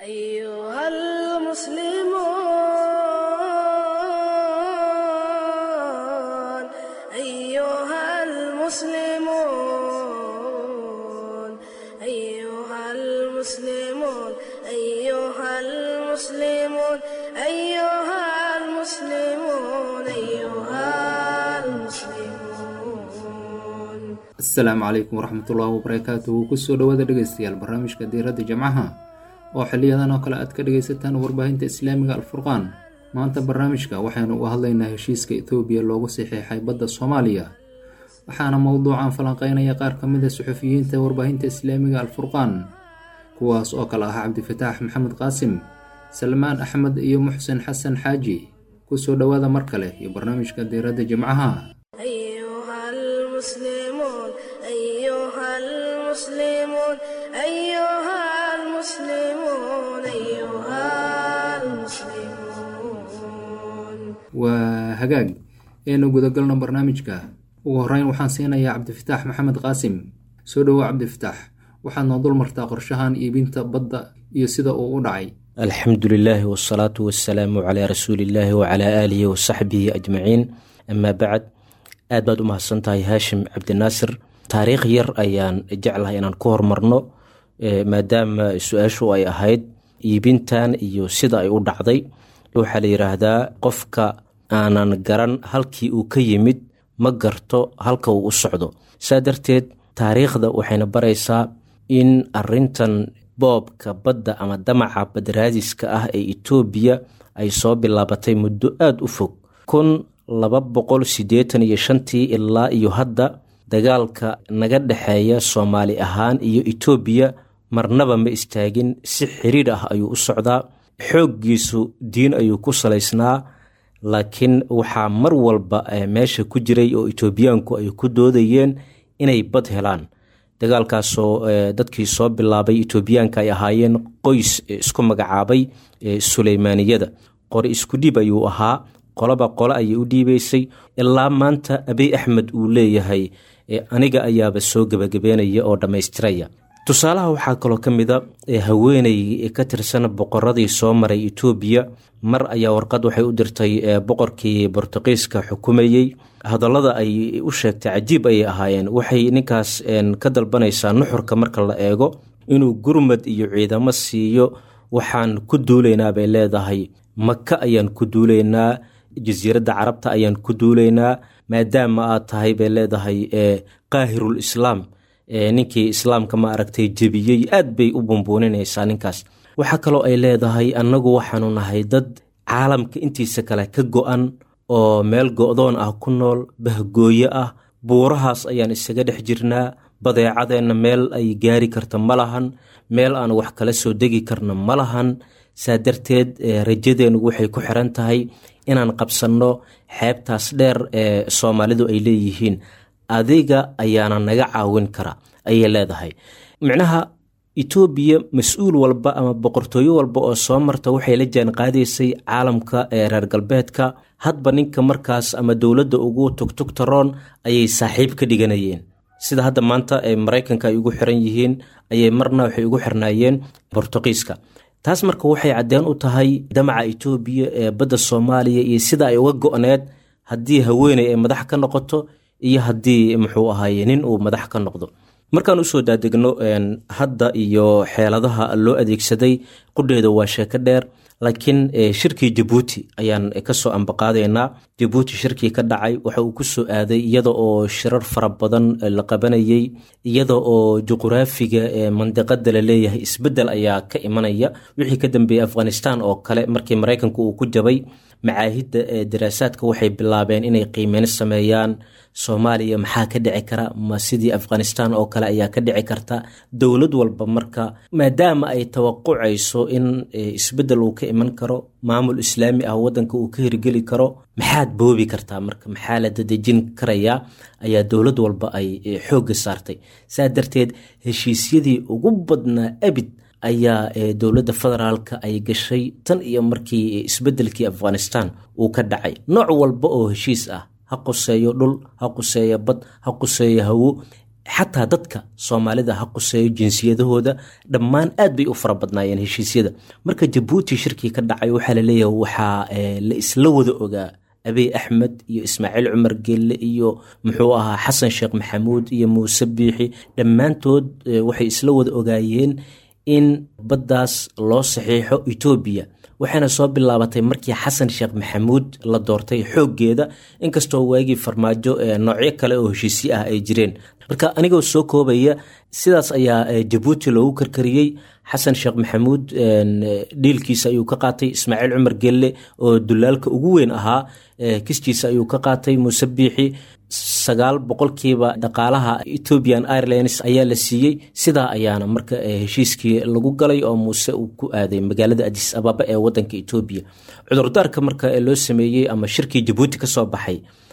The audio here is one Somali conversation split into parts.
أيها المسلمون أيها المسلمون أيها المسلمون أيها المسلمون أيها المسلمون أيها المسلمون asalaamu calaykum waraxmatullaahi wabarakaatuhu kusoo dhawaada dhegeystayaal barnaamijka diiradda jimcaha oo xiliyadan oo kale aad ka dhegaysataan warbaahinta islaamiga alfurqaan maanta barnaamijka waxaynu uga hadlaynaa heshiiska etoobiya loogu saxeexay badda soomaaliya waxaana mowduucan falanqeynaya qaar ka mid a suxufiyiinta warbaahinta islaamiga alfurqaan kuwaas oo kale ah cabdifataax maxamed qaasim salmaan axmed iyo muxsen xasan xaaji kusoo dhawaada mar kale iyo barnaamijka diiradda jimcaha أيها المسلمون أيها المسلمون أيها المسلمون أيها المسلمون waa hagaag eenu gudagalno barnaamijka ugu horeyn waxaan siinayaa cabdifataax maxamed qaasim soo dhowo cabdifataax waxaad noo dul martaa qorshahan iibinta badda iyo sida uu u dhacay alxamdu lilaahi wsalaatu wasalaamu calaa rasuuliillaahi wacalaa aalihi wasaxbihi ajmaciin amaa bacd aad baad u mahadsan tahay haashim cabdinaasir taariikh yar ayaan jeclahay inaan ku hormarno eh, maadaama su-aashu ay ahayd iibintan iyo sida ay u dhacday waxaa la yidhaahdaa qofka aanan garan halkii uu ka yimid ma garto halka uu u socdo saa darteed taariikhda waxayna baraysaa in arintan boobka badda ama damaca badraadiska ah ee etoobiya ay soo bilaabatay muddo aada u fog kun laba boqol siddeetan iyo shantii ilaa iyo hadda dagaalka naga dhexeeya soomaali ahaan iyo etoobiya marnaba ma istaagin si xiriir ah ayuu u socdaa xooggiisu diin ayuu ku salaysnaa laakiin waxaa mar walba eh, meesha ku jiray oo etoobiyaanku ay ku doodayeen inay bad helaan dagaalkaasoo eh, dadkii soo bilaabay etoobiyaanka ay ahaayeen qoys eh, isku magacaabay eh, suleymaaniyada qori isku dhiib ayuu ahaa qolaba qole ayay u dhiibaysay ilaa maanta abiy axmed uu leeyahay eh, aniga ayaaba soo gebagabeynaya oo dhammaystiraya tusaalaha waxaa kaloo ka mid a eh, haweeney ka tirsan boqoradii soo maray etoobiya mar ayaa warqad waxay u dirtay eh, boqorkii bortuqiiska xukumayey hadallada ay u sheegtay cajiib ayay ahaayeen waxay ninkaas en, ka dalbanaysaa nuxurka marka la eego inuu gurmad iyo ciidamo siiyo waxaan ku duulaynaa bay leedahay maka ayaan ku duulaynaa jasiiradda carabta ayaan ku duulaynaa maadaama aad tahay bay leedahay eh, qaahirul islaam eh, ninkii islaamka ma aragtay jebiyey aad bay u bumbuuninaysaa ninkaas waxaa kaloo ay leedahay annagu waxaanu nahay dad caalamka intiisa kale ka go-an oo meel go-doon ah ku nool bahgooye ah buurahaas ayaan isaga dhex jirnaa badeecadeenna meel ay gaari karta ma lahan meel aan wax kala soo degi karna ma lahan saa darteed eh, rajadeennu waxay ku xiran tahay inaan qabsanno xeebtaas dheer ee soomaalidu ay leeyihiin adiga ayaana naga caawin kara ayay leedahay micnaha etoobiya mas-uul walba ama boqortooyo walba oo soo marta waxay la jaan qaadaysay caalamka ee reer galbeedka hadba ninka markaas ama dowladda ugu tugtugtaroon ayay saaxiib ka dhiganayeen sida hadda maanta ee maraykanka ay ugu xiran yihiin ayay marna waxay ugu xirnaayeen bortuqiiska taas marka waxay caddeen u tahay damaca etoobiya ee badda soomaaliya iyo sida ay uga go-need haddii haweeney ay madax ka noqoto iyo haddii muxuu ahaye nin uu madax ka noqdo markaan usoo daadegno hadda iyo xeeladaha loo adeegsaday qudheeda waa sheeko dheer laakiin shirkii jabuuti ayaan kasoo ambaqaadaynaa jabuuti shirkii ka dhacay waxa uu kusoo aaday iyada oo shirar fara badan la qabanayay iyada oo juquraafiga mandiqada la leeyahay isbedel ayaa ka imanaya wixii ka dambeeyey afghanistan oo kale markii maraykanku uu ku jabay macaahidda daraasaadka waxay bilaabeen inay qiimeyn sameeyaan soomaaliya maxaa ka dhici kara ma sidii afghanistan oo kale ayaa ka dhici karta dowlad walba marka maadaama ay tawaqucayso in isbedel uu ka iman karo maamul islaami ah wadanka uu ka hirgeli karo maxaad boobi kartaa marka maxaa la dadejin karayaa ayaa dowlad walba ay xoogga saartay saa darteed heshiisyadii ugu badnaa abid ayaa dowladda federaalka ay gashay tan iyo markii isbedelkii afghanistan uu ka dhacay nooc walba oo heshiis ah ha quseeyo dhul ha quseeyo bad ha quseeyo hawo xataa dadka soomaalida ha quseeyo jinsiyadahooda dhammaan aad bay u fara badnaayeen heshiisyada marka jabuuti shirkii ka dhacay waxaa laleeyahay waxaa la isla wada ogaa abiy axmed iyo ismaaciil cumar gelle iyo muxuu ahaa xasan sheekh maxamuud iyo muuse biixi dhammaantood waxay isla wada ogaayeen in baddaas loo saxiixo etoobiya waxayna soo bilaabatay markii xasan sheekh maxamuud la doortay xooggeeda inkastoo waagii farmaajo noocyo kale oo heshiisyo ah ay jireen marka anigoo soo koobaya sidaas ayaa jabuuti loogu karkariyey xasan sheekh maxamuud dhiilkiisa ayuu ka qaatay ismaaciil cumar gelle oo dulaalka ugu weyn ahaa kistiisa ayuu ka qaatay muuse biixi sagaal boqolkiiba dhaqaalaha ethiopian airlines ayaa la siiyey sidaa ayaana marka heshiiskii lagu galay oo muuse uu ku aaday magaalada adis ababa ee wadanka etoobiya cudurdaarka marka loo sameeyey ama shirkii jabuuti ka soo baxay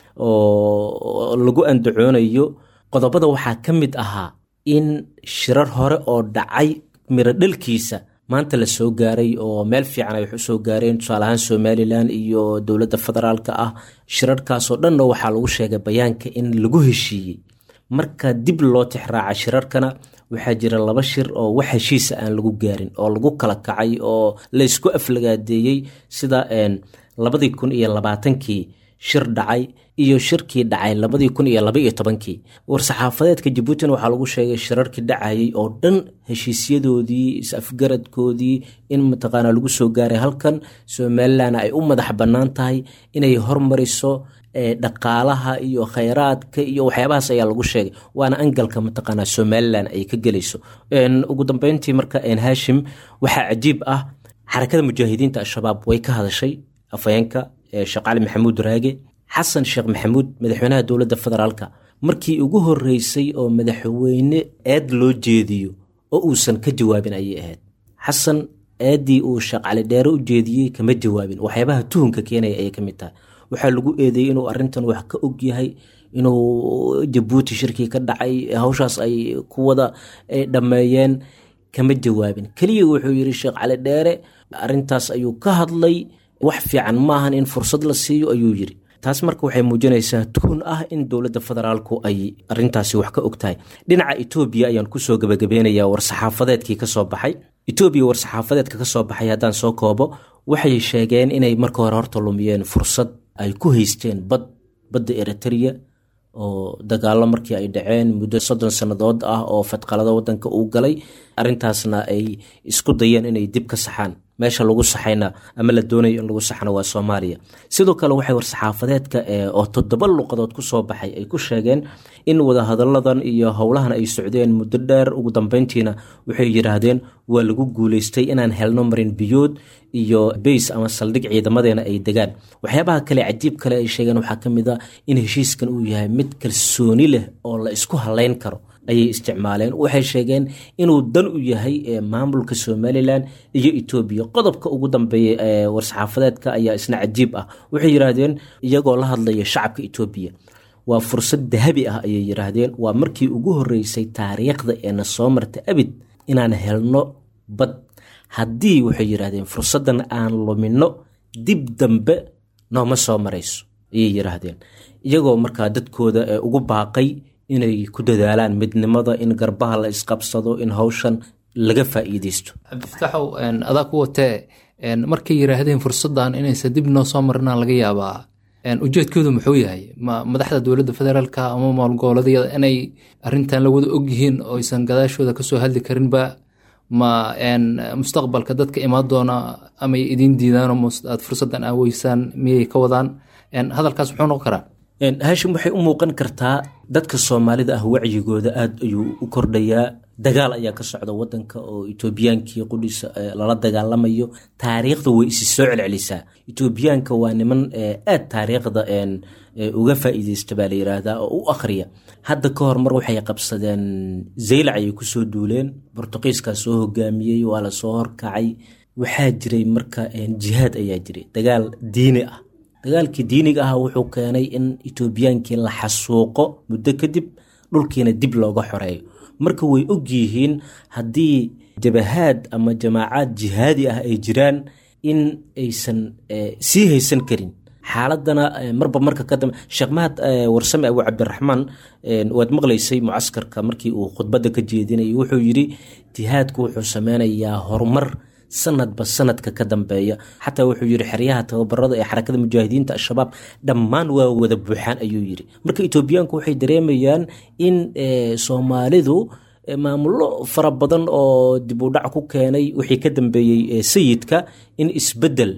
oo lagu andacoonayo qodobada waxaa ka mid ahaa in shirar hore oo dhacay miro dhalkiisa maanta la soo gaaray oo meel fiican ay wax u soo gaareen tusaale ahaan somalilan iyo dowladda federaalka ah shirarkaasoo dhanna waxaa lagu sheegay bayaanka in lagu heshiiyey marka dib loo tixraaca shirarkana waxaa jira laba shir oo wax heshiisa aan lagu gaarin oo lagu kala kacay oo laysku aflagaadeeyey sida labadii kun iyo labaatankii shir dhacay iyo shirkii dhacay labadii kun iyo laba iyo tobankii war-saxaafadeedka jabuutina waxaa lagu sheegay shirarkii dhacayay oo dhan heshiisyadoodii is-afgaradkoodii in mataqaana lagu soo gaaray halkan somalilan ay u madax bannaan tahay inay hormariso dhaqaalaha iyo khayraadka iyo waxyaabahaas ayaa lagu sheegay waana angalka mataqaana somalilan ay ka gelayso ugu dambeyntii marka haashim waxaa cajiib ah xarakada mujaahidiinta al-shabaab way ka hadashay afayeenka sheekh cali maxamuud raage xasan sheekh maxamuud madaxweynaha dowladda federaalka markii ugu horeysay oo madaxweyne eed loo jeediyo oo uusan ka jawaabin ayay ahayd xasan eeddii uu sheekh cali dheere u jeediyey kama jawaabin waxyaabaha tuhunka keenaya ayay ka mid tahay waxaa lagu eedeeyey inuu arrintan wax ka og yahay inuu jabuuti shirkii ka dhacay hawshaas ay ku wada dhammeeyeen kama jawaabin keliya wuxuu yidhi sheekh cali dheere arrintaas ayuu ka hadlay wax fiican maahan in fursad la siiyo ayuu yidhi taas marka waxay muujinaysaa tuhun ah in dowladda federaalku ay arintaasi wax ka og tahay dhinaca etoobiya ayaan kusoo gabagabeynayaa war-saxaafadeedkii kasoo baxay etoobiya war-saxaafadeedka kasoo baxay haddaan soo koobo waxay sheegeen inay marka hore horta lumiyeen fursad ay ku haysteen bad badda eritrea oo dagaalo markii ay dhaceen muddo soddon sannadood ah oo fadqalada wadanka uu galay arintaasna ay isku dayeen inay dib ka saxaan meesha lagu saxayna ama la doonayo in lagu saxna waa soomaaliya sidoo kale waxay war-saxaafadeedka oo toddoba luqadood kusoo baxay ay ku sheegeen in wadahadalladan iyo howlahan ay socdeen muddo dheer ugu dambeyntiina waxay yidhaahdeen waa lagu guuleystay inaan helno marin biyood iyo bays ama saldhig ciidamadeena ay degaan waxyaabaha kale cajiib kale ay sheegeen waxaa ka mid a in heshiiskan uu yahay mid kalsooni leh oo la isku halayn karo ayay isticmaaleen waxay sheegeen inuu dan u yahay maamulka somalilan iyo etoobiya qodobka ugu dambeeya ee war-saxaafadeedka ayaa isna cajiib ah waxay yidhaahdeen iyagoo la hadlaya shacabka etoobiya waa fursad dahabi ah ayay yidhaahdeen waa markii ugu horeysay taariikhda eena soo marta abid inaan helno bad haddii waxay yidhaahdeen fursaddan aan lumino dib dambe nooma soo marayso ayay yidhaahdeen iyagoo markaa dadkooda ugu baaqay inay ku dadaalaan midnimada in garbaha la isqabsado in hawshan laga faa'iideysto cabdifataaxow adaa ku watee markay yidhaahdeen fursaddan inaysan dib noo soo marinaa laga yaabaa ujeedkoodu muxuu yahay ma madaxda dowladda federaalka ama maalgoboleedyada inay arintan la wada ogyihiin oo aysan gadaashooda kasoo hadli karinba ma mustaqbalka dadka imaan doona amay idiin diidaanoo aad fursaddan aaweysaan miyay ka wadaan hadalkaas muxuu noqon karaa haashim waxay u muuqan kartaa dadka soomaalida ah wacyigooda aada ayuu u kordhayaa dagaal ayaa ka socda wadanka oo etoobiyaankii qudhiisa lala dagaalamayo taariikhda way isi soo celcelisaa etoobiyaanka waa niman aad taariikhda uga faa'iideysta baa la yiraahdaa oo u akhriya hadda ka hor mar waxay qabsadeen zaylac ayay kusoo duuleen bortuqiiskaa soo hogaamiyey waa la soo horkacay waxaa jiray marka jihaad ayaa jiray dagaal diini ah dagaalkii diiniga ah wuxuu keenay in etoobiyaankii la xasuuqo muddo kadib dhulkiina dib looga xoreeyo marka way og yihiin haddii jabahaad ama jamaacaad jihaadi ah ay jiraan in aysan sii haysan karin xaaladana marba marka ka dambe sheekh mahad warsame abu cabdiraxmaan waad maqlaysay mucaskarka markii uu khudbadda ka jeedinayay wuxuu yidhi jihaadku wuxuu sameynayaa horumar sanadba sanadka ka dambeeya xataa wuxuu yidhi xeryaha tababarada ee xarakada mujaahidiinta al-shabaab dhammaan waa wada buuxaan ayuu yidhi marka etoobiyaanku waxay dareemayaan in soomaalidu maamullo fara badan oo dib u dhac ku keenay wixii ka dambeeyey sayidka in isbedel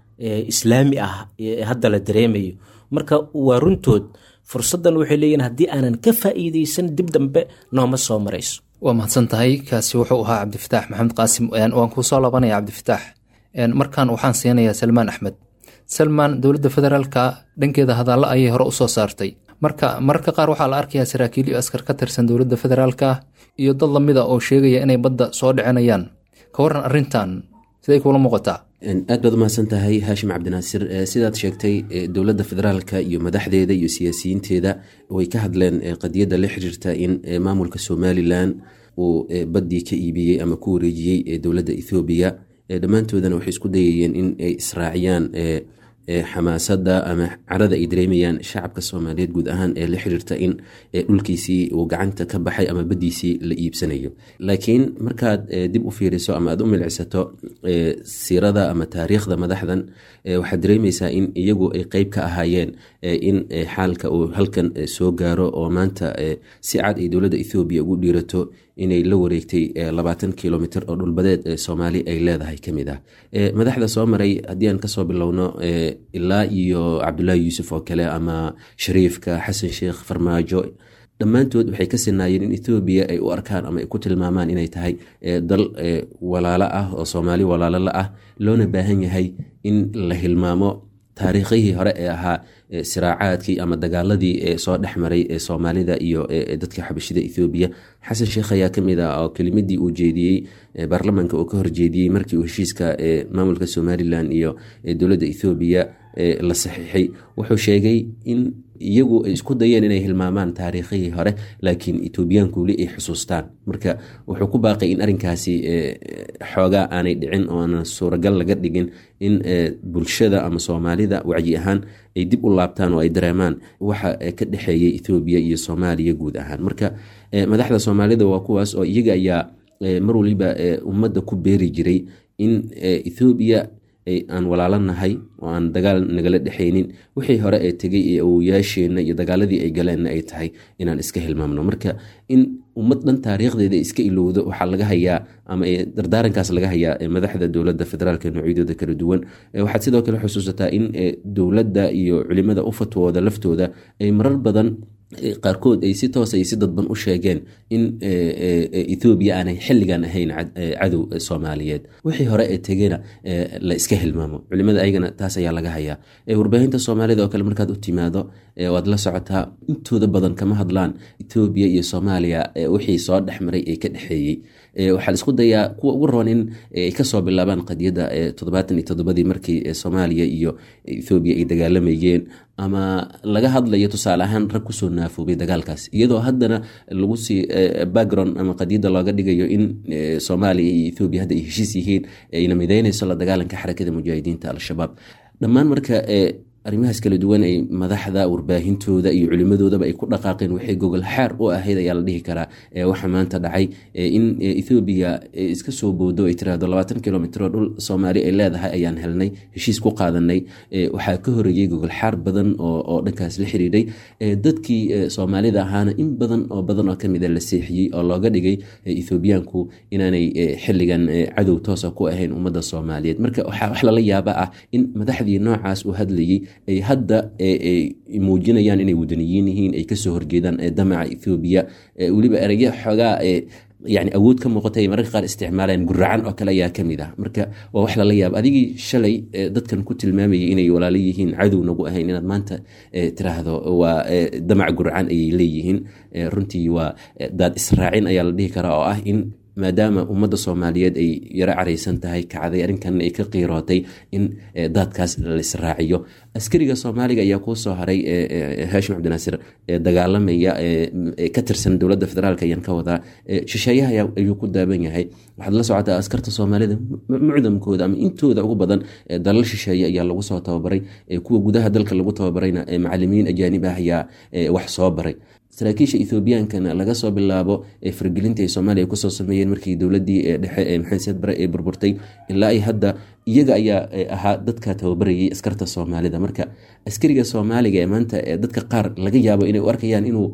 islaami ah hadda la dareemayo marka waa runtood fursaddan waxay leeyihin haddii aanan ka faa'iideysan dib dambe nooma soo marayso waa mahadsan tahay kaasi wuxuu ahaa cabdifataax maxamed qaasim waan kuu soo laabanaya cabdifataax markan waxaan siinayaa salmaan axmed salmaan dowladda federaalka dhankeeda hadallo ayay hore usoo saartay marka mararka qaar waxaa la arkayaa saraakiil iyo askar ka tirsan dowladda federaalka iyo dad lamida oo sheegaya inay badda soo dhicinayaan ka waran arrintan siday kuula muuqataa aad baad umahadsan tahay haashim cabdinaasir sidaad sheegtay dowladda federaalka iyo madaxdeeda iyo siyaasiyiinteeda way ka hadleen qadiyadda la xiriirta in maamulka somalilan uu baddii ka iibiyey ama ku wareejiyey dowladda ethoobiya dhammaantoodana waxay isku dayayeen in ay israaciyaan xamaasada ama carada ay dareemayaan shacabka soomaaliyeed guud ahaan ee la xiriirta in dhulkiisii uu gacanta ka baxay ama baddiisii la iibsanayo laakiin markaad dib u fiiriso ama aad u milcisato siirada ama taariikhda madaxdan waxaad dareemaysaa in iyagu ay qeyb ka ahaayeen in xaalka uu halkan soo gaaro oo maanta si cad ay dowladda ethoobiya ugu dhiirato inay la wareegtay labaatan kilomitr oo dhulbadeed soomaali ay leedahay ka mid ah madaxda soo maray haddii aan kasoo bilowno ilaa iyo cabdulaahi yuusuf oo kale ama shariifka xasan sheekh farmaajo dhammaantood waxay ka sinaayeen in ethoobiya ay u arkaan ama ay ku tilmaamaan inay tahay dal walaalo ah oo soomaali walaalo la ah loona baahan yahay in la hilmaamo taariikhihii hore ee ahaa siraacaadkii ama dagaaladii ee soo dhex maray ee soomaalida iyo dadka xabashida ethoobiya xasan sheekh ayaa ka mid ah oo kelimadii uu jeediyey baarlamaanka uu ka horjeediyey markii uu heshiiska maamulka somalilan iyo dowladda ethoobiya la saxiixay wuxuu sheegay in iyagu ay isku dayeen inay hilmaamaan taariikhihii hore laakiin etoobiyaanku weli ay xusuustaan marka wuxuu ku baaqay in arrinkaasi xoogaa aanay dhicin oo aanan suuragal laga dhigin in bulshada ama soomaalida wacyi ahaan ay dib u laabtaan oo ay dareemaan waxa ka dhexeeyay ethoobiya iyo soomaaliya guud ahaan marka madaxda soomaalida waa kuwaas oo iyaga ayaa mar waliba ummadda ku beeri jiray in ethoobiya aan walaalanahay oo aan dagaal nagala dhexaynin wixii hore ee tegay ee awoyaasheenna iyo dagaaladii ay galeenna ay tahay inaan iska hilmaamno marka in ummad dhan taariikhdeeda iska ilowdo waxaa laga hayaa ama dardaarankaas laga hayaa madaxda dowladda federaalk noocyadooda kala duwan waxaad sidoo kale xusuusataa in dowladda iyo culimada u fatwooda laftooda ay marar badan qaarkood ay si toos ay si dadban u sheegeen in ethoobiya aanay xilligan ahayn cadow soomaaliyeed wixii hore ee tegena la iska hilmaamo culimada ayagana taas ayaa laga hayaa warbaahinta soomaalida oo kale markaad u timaado waad la socotaa intooda badan kama hadlaan ethoobiya iyo soomaaliya wixii soo dhex maray ee ka dhexeeyey waxaa la isku dayaa kuwa ugu roon in ay kasoo bilaabaan qadiyadda toddobaatan iyo toddobadii markii soomaaliya iyo ethoobiya ay dagaalamayeen ama laga hadlayo tusaale ahaan rag kusoo naafoobay dagaalkaas iyadoo haddana lagu sii background ama qadiyadda looga dhigayo in soomaaliya iyo ethoobiya hadda ay heshiis yihiin ayna mideynayso la dagaalanka xarakada mujaahidiinta al-shabaab dhammaan marka arrimahaas kala duwan ay madaxda warbaahintooda iyo culimadoodaba ay ku dhaqaaqeen waxay gogol xaar u ahayd ayaa la dhihi karaa waxa maanta dhacay in ethoobiya iska soo boodo ay tiraahdo labaatan kilomitr oo dhul soomaali ay leedahay ayaan helnay heshiis ku qaadanay waxaa ka horeeyey gogol xaar badan oo dhankaas la xiriiray dadkii soomaalida ahaana in badan oo badan oo kamida la seexiyey oo looga dhigay ethoobiyaanku inaanay xilligan cadow toosa ku ahayn ummadda soomaaliyeed marka waxaa wax lala yaaba ah in madaxdii noocaas u hadlayey ay hadda muujinayaan inay wadaniyiin yihiin ay kasoo horjeedaan damaca ethoobiya weliba erayo xoogaa yani awood ka muuqata ay mararka qaar isticmaalayaan guracan oo kale ayaa kamid ah marka waa wax lala yaaba adigii shalay dadkan ku tilmaamayay inay walaalo yihiin cadow nagu ahayn inaad maanta tiraahdo waa damac guracan ayay leeyihiin runtii waa daad israacin ayaa la dhihi karaa oo ah in maadaama ummadda soomaaliyeed ay yaro caraysan tahay kacday arrinkan ay ka qiirootay in daadkaas laisraaciyo askariga soomaaliga ayaa kuu soo haray haashim cabdinaasir dagaalamaya ka tirsan dowladda federaalk ayaan ka wadaa shisheeyaha ayuu ku daaban yahay waxaad la socotaa askarta soomaalida mucdamkooda ama intooda ugu badan dalal shisheeye ayaa lagu soo tababaray kuwa gudaha dalka lagu tababarayna macalimiin ajaanib ah ayaa wax soo baray saraakiisha ethoobiyankana laga soo bilaabo fargelinta ay soomaaliya kusoo sameeyeen markii dowladii dhexe ee maxamed siyaad bare ay burburtay ilaa ay hadda iyaga ayaa ahaa dadka tababarayay askarta soomaalida marka askariga soomaaliga ee maanta dadka qaar laga yaabo inay u arkayaan inuu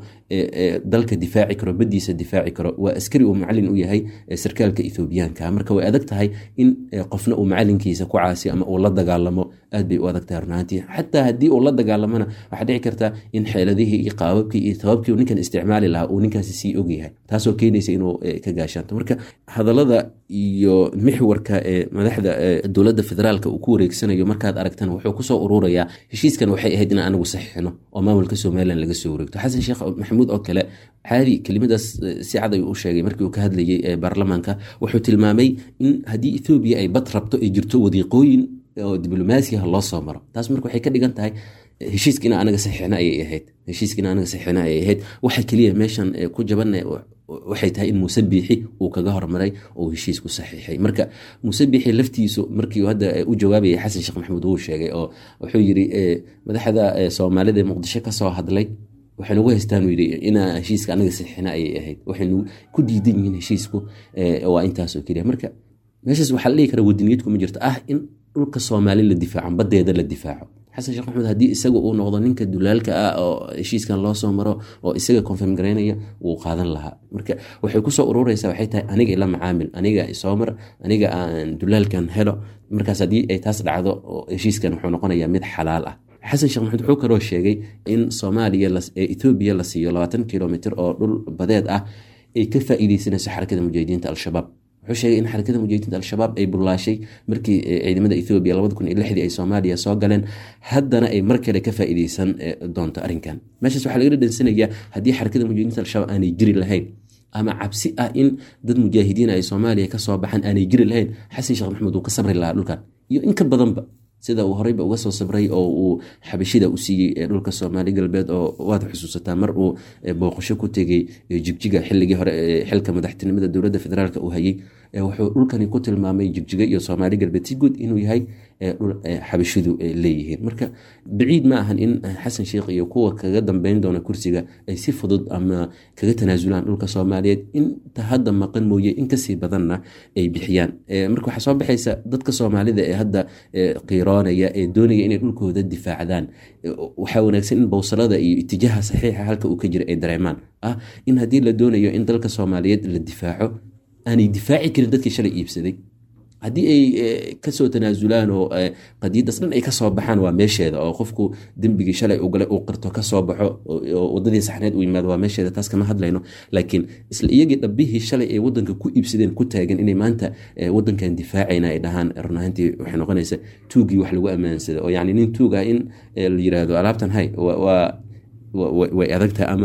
dalka difaaci karo badiisa difaaci karo waa askari uu macalin u yahay sarkaalka ethoobiyaanka marka way adag tahay in qofna uu macalinkiisa ku caasi ama uu la dagaalamo aad bay u adag tahay runaantii xataa haddii uu la dagaalamona waxaa dhici karta in xeeladihii iyo qaababkii iyo tababkii ninkan isticmaali lahaa uu ninkaasi sii ogyahay taasoo keenaysa inuu ka gaashaanto marka hadalada iyo mixwarka ee madaxda dowladda federaalka uu ku wareegsanayo markaad aragtana wuxuu kusoo ururayaa heshiiskan waxay ahayd inaan anagu saxiixino oo maamulka somalilan laga soo wareegto xasan sheekh maxamuud oo kale caadi kelimadaas si cad ayuu u sheegay markii uu ka hadlayay baarlamaanka wuxuu tilmaamay in haddii ethoobiya ay bad rabto ay jirto wadiiqooyin oo diblomaasiyaha loo soo maro taas marka waxay ka dhigan tahay heshiiskiina anaga saxiixna ayay ahayd heshiiskiina anaga saxiixna ayay ahayd waxa keliya meeshan ku jaban waxay tahay in muuse biixi uu kaga hormaray oo heshiisku saxiixay marka muuse biixi laftiisu markii hadda u jawaabayay xasan sheekh maxamuud wuu sheegay oo wuxuu yiri madaxda soomaalida ee muqdisho kasoo hadlay waxay nagu haystaan yidhi inaa heshiiska anaga saxiixna ayay ahayd waxaynu ku diidan yihiin heshiisku waa intaasoo keliya marka meeshaas waxaa la dhihi kara wadaniyad kuma jirto ah in dhulka soomaali la difaaco badeeda la difaaco xasan sheekh maxamed haddii isaga uu noqdo ninka dulaalka ah oo heshiiskan loo soo maro oo isaga confirm garaynaya wuu qaadan lahaa marka waxay kusoo urureysaa waxay tahay aniga ila macaamil aniga isoo mar aniga aan dulaalkan helo markaas haddii ay taas dhacdo heshiiskan wuxuu noqonayaa mid xalaal ah xasan sheekh maxamed wuxuu kaloo sheegay in soomaaliya ethoobiya la siiyo labaatan kilomitr oo dhul badeed ah ay ka faa'iideysanayso xarakada mujaahidiinta al-shabaab wuxuu sheegay in xarakada mujaahidiinta al-shabaab ay bullaashay markii ciidamada ethoobiya labada kun iyo lixdii ay soomaaliya soo galeen haddana ay mar kale ka faa'iideysan doonto arrinkan meeshaas waxaa laga dhadhansanayaa haddii xarakada mujaahidiinta al-shabaab aanay jiri lahayn ama cabsi ah in dad mujaahidiin ay soomaaliya kasoo baxaan aanay jiri lahayn xasan sheekh maxamed uu ka sabri lahaa dhulkan iyo in ka badanba sida uu horeyba uga soo sabray oo uu xabashida u siiyey dhulka soomaali galbeed oo waad xusuusataa mar uu booqasho ku tegey jigjiga xilligii hore xilka madaxtinimada dowladda federaalk uu hayey wuxuu dhulkani ku tilmaamay jigjiga iyo soomaali galbeed si guud inuu yahay dhul xabashidu leeyihiin marka baciid ma ahan in xasan sheekh iyo kuwa kaga dambeyn doona kursiga ay si fudud ama kaga tanaasulaan dhulka soomaaliyeed inta hadda maqan mooye in kasii badanna ay bixiyaan marka waxaa soo baxaysa dadka soomaalida ee hadda qiiroonaya ee doonaya inay dhulkooda difaacdaan waxaa wanaagsan in bowsalada iyo itijaaha saxiixa halka uu ka jira ay dareemaan ah in haddii la doonayo in dalka soomaaliyeed la difaaco aanay difaaci karin dadkii shalay iibsaday haddii ay kasoo tanaasulaan oo qadiyadaas dhan ay kasoo baxaan waa meesheeda oo qofku dembigii shalay ugale uu qirto kasoo baxo oo wadadii saxneed uu yimaado waa meesheeda taas kama hadlayno laakiin isla iyagii dhabbihii shalay ay wadanka ku iibsadeen ku taagan inay maanta wadankan difaacayna ay dhahaan run ahaantii waxay noqonaysa tuugii wax lagu ammaansada oo yacni nin tuug ah in la yiraahdo alaabtan hay waa way adagtahay ama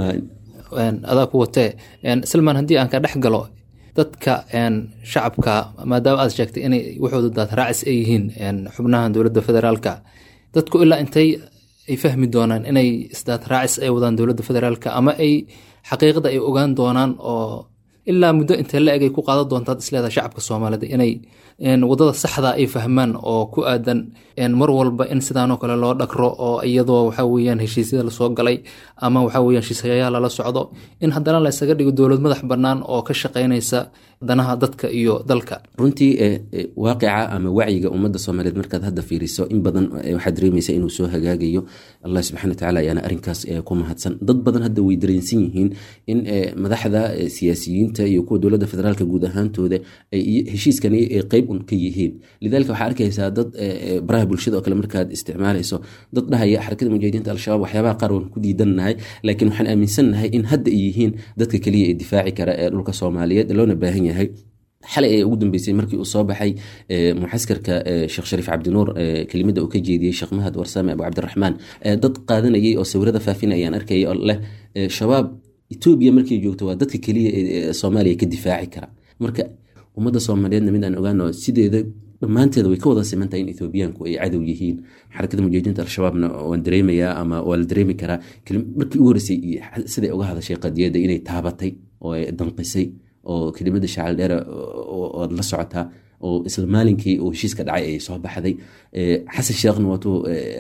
adaa ku watee salmaan haddii aan ka dhex galo dadka shacabka maadaama aad sheegtay inay waxooda daad raacis ay yihiin xubnahan dowladda federaalka dadku ilaa intay ay fahmi doonaan inay isdaad raacis ay wadaan dowladda federaalka ama ay xaqiiqada ay ogaan doonaan oo ilaa muddo intee la eg ay ku qaadan doontaad isleedaha shacabka soomaalida inay wadada saxda ay fahmaan oo ku aadan mar walba in sidaanoo kale loo dhagro oo iyadoo waxa weyaan heshiisyada lasoo galay ama waxa weyan heshiisyayaa lala socdo in haddana la ysaga dhigo dowlad madax bannaan oo ka shaqaynaysa danaha dadka iyo dalka runtii waaqica ama wacyiga ummadda soomaaliyeed markaad hadda fiiriso in badan waxaad dareemaysa inuu soo hagaagayo allah subxana watacaala ayaana arrinkaas ku mahadsan dad badan hadda way dareensan yihiin in madaxda siyaasiyiinta iyo kuwa dowladda federaalka guud ahaantooda heshiiskani qeyb un ka yihiin lidalika waxaa arkaysaa dad baraha bulshada oo kale markaad isticmaalayso dad dhahaya xarakada mujaahidiinta al-shabaab waxyaabaha qaar waan ku diidannahay laakiin waxaan aaminsannahay in hadda ay yihiin dadka keliya ee difaaci kara ee dhulka soomaaliyeed loona baahan yahay xalay ee ugu dambeysay markii uu soo baxay muxaskarka sheekh shariif cabdinuur kelimada uu ka jeediyey sheekh mahad warsame abu cabdiraxmaan dad qaadanayay oo sawirada faafin ayaan arkayay oo leh shabaab etoobiya markay joogto waa dadka keliya ee soomaaliya ka difaaci kara marka ummadda soomaaliyeedna mid aan ogaano sideeda dhammaanteeda way ka wada simantahay in ethoobiyaanku ay cadow yihiin xarakada mujaahidiinta al-shabaabna waan dareemayaa ama waa la dareemi karaa markii ugu horeysay siday uga hadashay qadiyadda inay taabatay oo ay danqisay oo kelimada shaacal dheere oad la socotaa oo isla maalinkii uu heshiiska dhacay ay soo baxday xasan sheekhna waatuu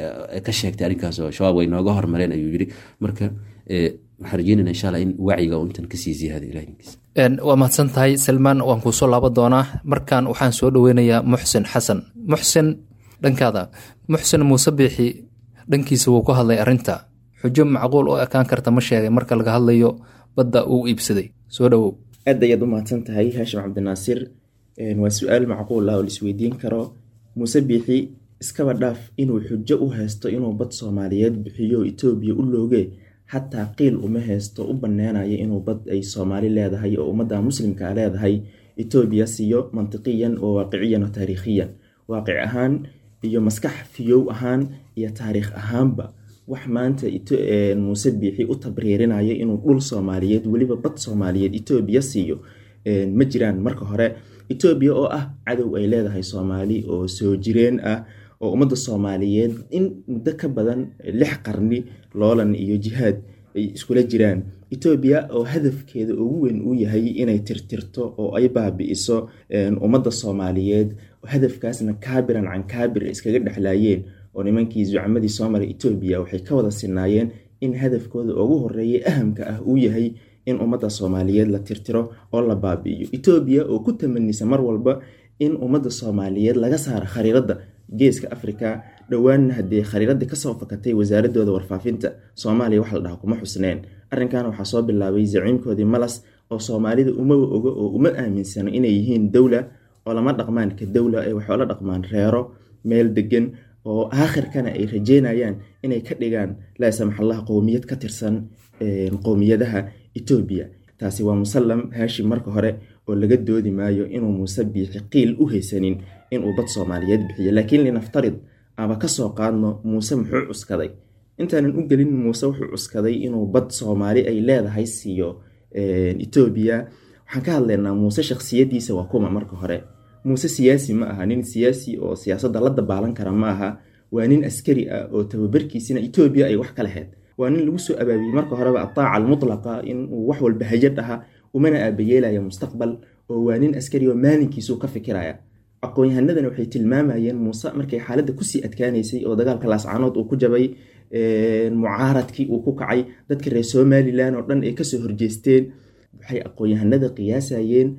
ka sheegtay arrinkaas oo shabaab way nooga hormareen ayuu yiri marka waxaan rajeynayna insha allah in wacyiga uu intan kasii ziyaada ilahinkiis waa mahadsan tahay salmaan waan kuu soo laaban doonaa markan waxaan soo dhoweynayaa muxsin xasan muxsin dhankaada muxsin muuse biixi dhankiisa wuu ku hadlay arrinta xujo macquul oo ekaan karta ma sheegay marka laga hadlayo badda uu iibsaday soo dhowow aad ayaad u mahadsan tahay haashim cabdinaasir waa su-aal macquul ah oo laisweydiin karo muuse biixi iskaba dhaaf inuu xujo u haysto inuu bad soomaaliyeed bixiyo etoobiya u looge xataa qiil uma haysto u baneynayo inuu bad ay soomaali leedahay oo ummadda muslimka leedahay etoobiya siiyo mantiqiyan oo waaqiciyan oo taariikhiyan waaqic ahaan iyo maskax fiyow ahaan iyo taariikh ahaanba wax maanta muuse biixi u tabriirinayo inuu dhul soomaaliyeed weliba bad soomaaliyeed etoobiya siiyo ma jiraan marka hore etoobiya oo ah cadow ay leedahay soomaali oo soo jireen ah oo ummadda soomaaliyeed in muddo ka badan lix qarni loolan iyo jihaad ay iskula jiraan etoobiya oo hadafkeeda ugu weyn uu yahay inay tirtirto oo ay baabi'iso ummadda soomaaliyeed hadafkaasna kaabiran can kaabir iskaga dhexlaayeen oo nimankii zucamadii soo maray etoobiya waxay ka wada sinaayeen in hadafkooda ugu horeeya ahamka ah uu yahay in ummadda soomaaliyeed la tirtiro oo la baabi'iyo etoobiya oo ku tamanisa mar walba in ummadda soomaaliyeed laga saaro khariiradda geeska afrika dhowaanna haddii khariiradii kasoo fakatay wasaaradooda warfaafinta soomaaliya wax la dhaha kuma xusneen arrinkan waxaa soo bilaabay zaciimkoodii malas oo soomaalida umaba ogo oo uma aaminsano inay yihiin dowla oo lama dhaqmaan ka dowla ee waxoola dhaqmaan reero meel degan oo aakhirkana ay rajeynayaan inay ka dhigaan laa samaxallah qowmiyad ka tirsan qowmiyadaha etoobiya taasi waa musallam haashim marka hore oo laga doodi maayo inuu muuse biixi qiil u haysanin inuu bad soomaaliyeed bixiyo laakiin linaftarid ama kasoo qaadno muuse muxuu cuskaday intaanan u gelin muuse wuxuu cuskaday inuu bad soomaali ay leedahay siiyo etoobiya waxaan ka hadlaynaa muuse shakhsiyadiisa waa kuma marka hore muuse siyaasi ma aha nin siyaasi oo siyaasadda la dabaalan kara ma aha waa nin askari ah oo tababarkiisina etoobiya ay wax ka lahayd waa nin lagu soo abaabiyey marka horeba ataaca almutlaqa inuu wax walba hayad aha umana aabayeelaya mustaqbal oo waa nin askari oo maalinkiisuu ka fikiraya aqoon-yahanadana waxay tilmaamayeen muuse markay xaaladda kusii adkaaneysay oo dagaalka laascaanood uu ku jabay mucaaradkii uu ku kacay dadka reer somalilan oo dhan ay kasoo horjeesteen waxay aqoon-yahanada qiyaasayeen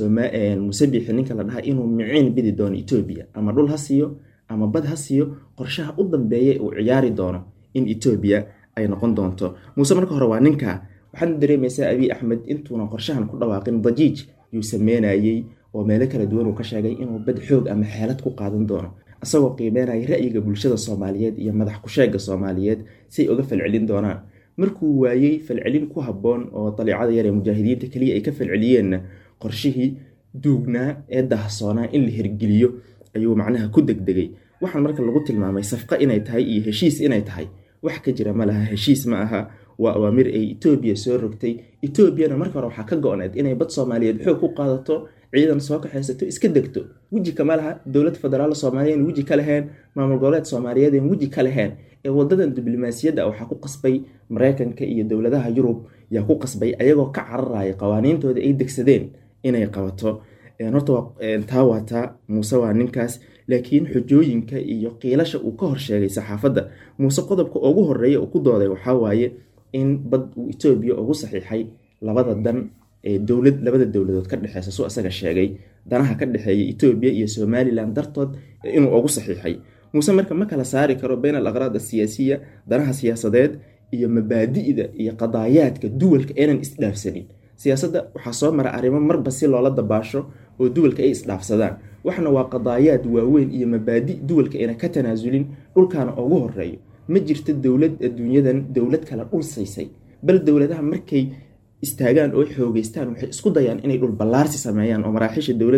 muuse biixi ninka la dhaha inuu miciin bidi doono etoobiya ama dhul ha siiyo ama bad ha siiyo qorshaha u dambeeya uu ciyaari doono in etoobiya ay noqon doonto muuse marka hore waa ninka waxaadna dareemaysaa abiy axmed intuuna qorshahan ku dhawaaqin dajiij yuu sameynayey oo meelo kala duwan uu ka sheegay inuu bad xoog ama xeelad ku qaadan doono isagoo qiimeynaya ra'yiga bulshada soomaaliyeed iyo madax ku-sheega soomaaliyeed siay uga falcelin doonaan markuu waayey falcelin ku habboon oo daliicada yar ee mujaahidiinta keliya ay ka falceliyeenna qorshihii duugnaa ee dahsoonaa in la hirgeliyo ayuu macnaha ku degdegay waxaan marka lagu tilmaamay safqa inay tahay iyo heshiis inay tahay wax ka jira ma laha heshiis ma aha waa awaamir ay etoobiya soo rogtay etoobiyana marka hore waxaa ka go-need inay bad soomaaliyeed xoog ku qaadato ciidan soo kaxaysato iska degto weji kama laha dowlad federaal soomaaliya weji ka laheen maamul goboleed soomaaliyeed weji ka laheen ee wadadan diblomaasiyadda waxaa ku qasbay mareykanka iyo dowladaha yurub yaa ku qasbay ayagoo ka cararaya qawaaniintooda ay degsadeen inay qabato horta taa waa taa muuse waa ninkaas laakiin xujooyinka iyo qiilasha uu ka horsheegay saxaafadda muuse qodobka ugu horeeya uu ku dooday waxaa waaye in bad uu etoobiya ugu saxiixay labada dan ee dowlad labada dowladood ka dhexeysa su isaga sheegay danaha ka dhexeeya etoobiya iyo somalilan dartood inuu ugu saxiixay muuse marka ma kala saari karo bayn al aqraad asiyaasiya danaha siyaasadeed iyo mabaadi'da iyo qadaayaadka duwalka aynan isdhaafsanin siyaasadda waxaa soo mara arrimo marba si loola dabaasho oo duwalka ay isdhaafsadaan waxna waa qadaayaad waaweyn iyo mabaadi duwalka ayna ka tanaasulin dhulkaana ugu horeeyo ma jirto dowlad adduunyadan dowlad kale dhul saysay bal dowladaha markay istaagaan oo xoogeystaan waxay isku dayaan inay dhul ballaarsi sameeyaan oo maraaxiisha dowladda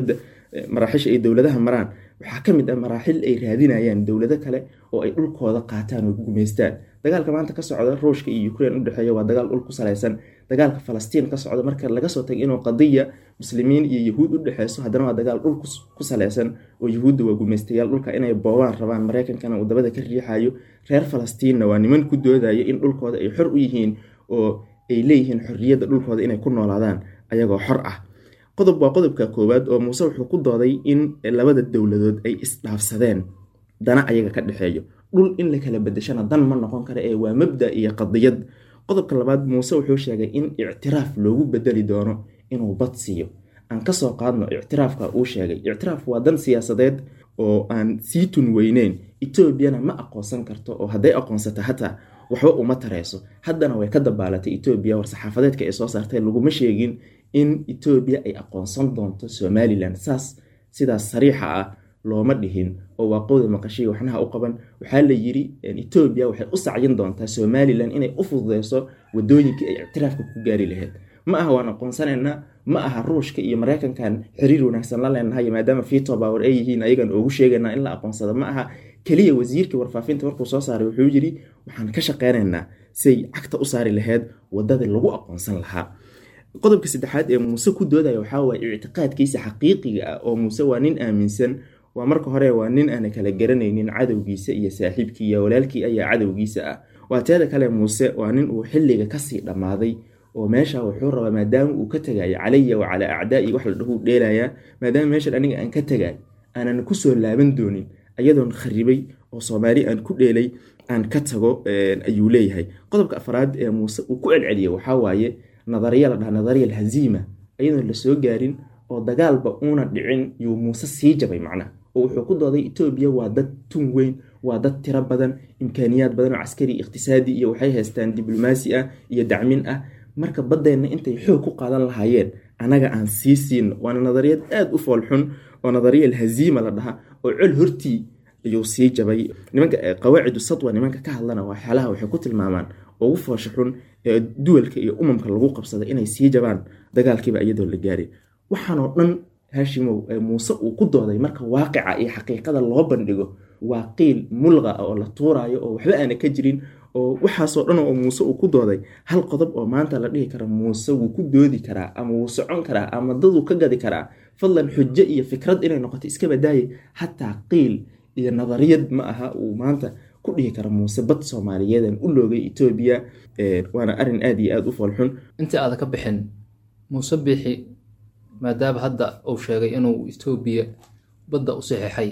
maraaxisha ay dowladaha maraan waxaa ka mid ah maraaxil ay raadinayaan dowlado kale oo ay dhulkooda qaataan oo gumaystaan dagaalka maanta ka socda ruushka iyo ukraine udhexeeya waa dagaal dhul ku salaysan dagaalka falastiin ka socda marka laga soo tago inuu qadiya muslimiin iyo yahuud u dhexeyso haddana waa dagaal dhul ku salaysan oo yahuudda waa gumaystayaal dhulka inay boobaan rabaan mareykankana uu dabada ka riixayo reer falastiinna waa niman ku doodayo in dhulkooda ay xor u yihiin oo ay leeyihiin xorriyadda dhulkooda inay ku noolaadaan ayagoo xor ah qodob waa qodobka koowaad oo muuse wuxuu ku dooday in labada dowladood ay isdhaafsadeen dana ayaga ka dhexeeyo dhul in la kala bedeshana dan ma noqon kara ee waa mabda iyo qadiyad qodobka labaad muuse wuxuu sheegay in ictiraaf loogu bedeli doono inuu bad siiyo aan kasoo qaadno ictiraafka uu sheegay ictiraaf waa dan siyaasadeed oo aan sii tun weyneyn etoobiyana ma aqoonsan karto oo hadday aqoonsata hataa waxba uma tareyso haddana way ka dabaalatay etoobiya war-saxaafadeedka ay soo saartay laguma sheegin in etoobiya ay aqoonsan doonto somalilan saas sidaas sariixa ah looma dhihin oo waa qowda maqashiy waxnaha u qaban waxaa la yiri etoobiya waxay u sacyin doontaa somalilan inay u fududeyso wadooyinkii ay ictiraafka ku gaari lahayd ma aha waan aqoonsanaynaa ma aha ruushka iyo mareykankan xiriir wanaagsan la leenahay maadaama fito power ay yihiin ayagan ugu sheegaynaa in la aqoonsado ma aha keliya wasiirkii warfaafinta markuu soo saaray wuxuu yiri waxaan ka shaqeynaynaa siay cagta u saari lahayd wadadii lagu aqoonsan lahaa qodobka saddexaad ee muuse ku doodaya waxaa waaye ictiqaadkiisa xaqiiqiga ah oo muuse waa nin aaminsan waa marka hore waa nin aana kala garanaynin cadowgiisa iyo saaxiibkii iyo walaalkii ayaa cadowgiisa ah waa teeda kale muuse waa nin uu xilliga kasii dhammaaday oo meesha wuxuu rabaa maadaama uu ka tagayo calaya wa calaa acdaai wax la dhahuu dheelayaa maadaama meeshan aniga aan ka tagay aanan kusoo laaban doonin ayadoon kharibay oo soomaali aan ku dheelay aan ka tago ayuu leeyahay qodobka afraad ee muuse uu ku celceliyay waxaa waaye nadariya la dhaha nadariya alhaziima ayadoon lasoo gaarin oo dagaalba uuna dhicin yuu muuse sii jabay macnaha oo wuxuu ku dooday etoobiya waa dad tun weyn waa dad tiro badan imkaaniyaad badan oo caskari iqhtisaadi iyo waxay haystaan diblomaasi ah iyo dacmin ah marka baddeenna intay xoog ku qaadan lahaayeen anaga aan sii siino waana nadariyad aada u foolxun oo nadariya alhaziima la dhaha oo col hortii ayuu sii jabay nimanka qawaacidu sadwa nimanka ka hadlana waxyaalaha waxay ku tilmaamaan ugu foosha xun ee duwalka iyo umamka lagu qabsada inay sii jabaan dagaalkiiba iyadoo la gaaray waxaanoo dhan haashimow muuse uu ku dooday marka waaqica iyo xaqiiqada loo bandhigo waa qiil mulqa ah oo la tuuraayo oo waxba aana ka jirin oo waxaasoo dhan oo muuse uu ku dooday hal qodob oo maanta la dhihi kara muuse wuu ku doodi karaa ama wuu socon karaa ama daduu ka gadi karaa fadlan xujo iyo fikrad inay noqoto iska badaaye hataa qiil iyo nadariyad ma aha uu maanta ku dhihi kara muuse bad soomaaliyeedan u loogay etoobiya waana arin aada iyo aada u foolxun intii aada ka bixin muuse biixi maadaama hadda uu sheegay inuu etoobiya badda u saxeixay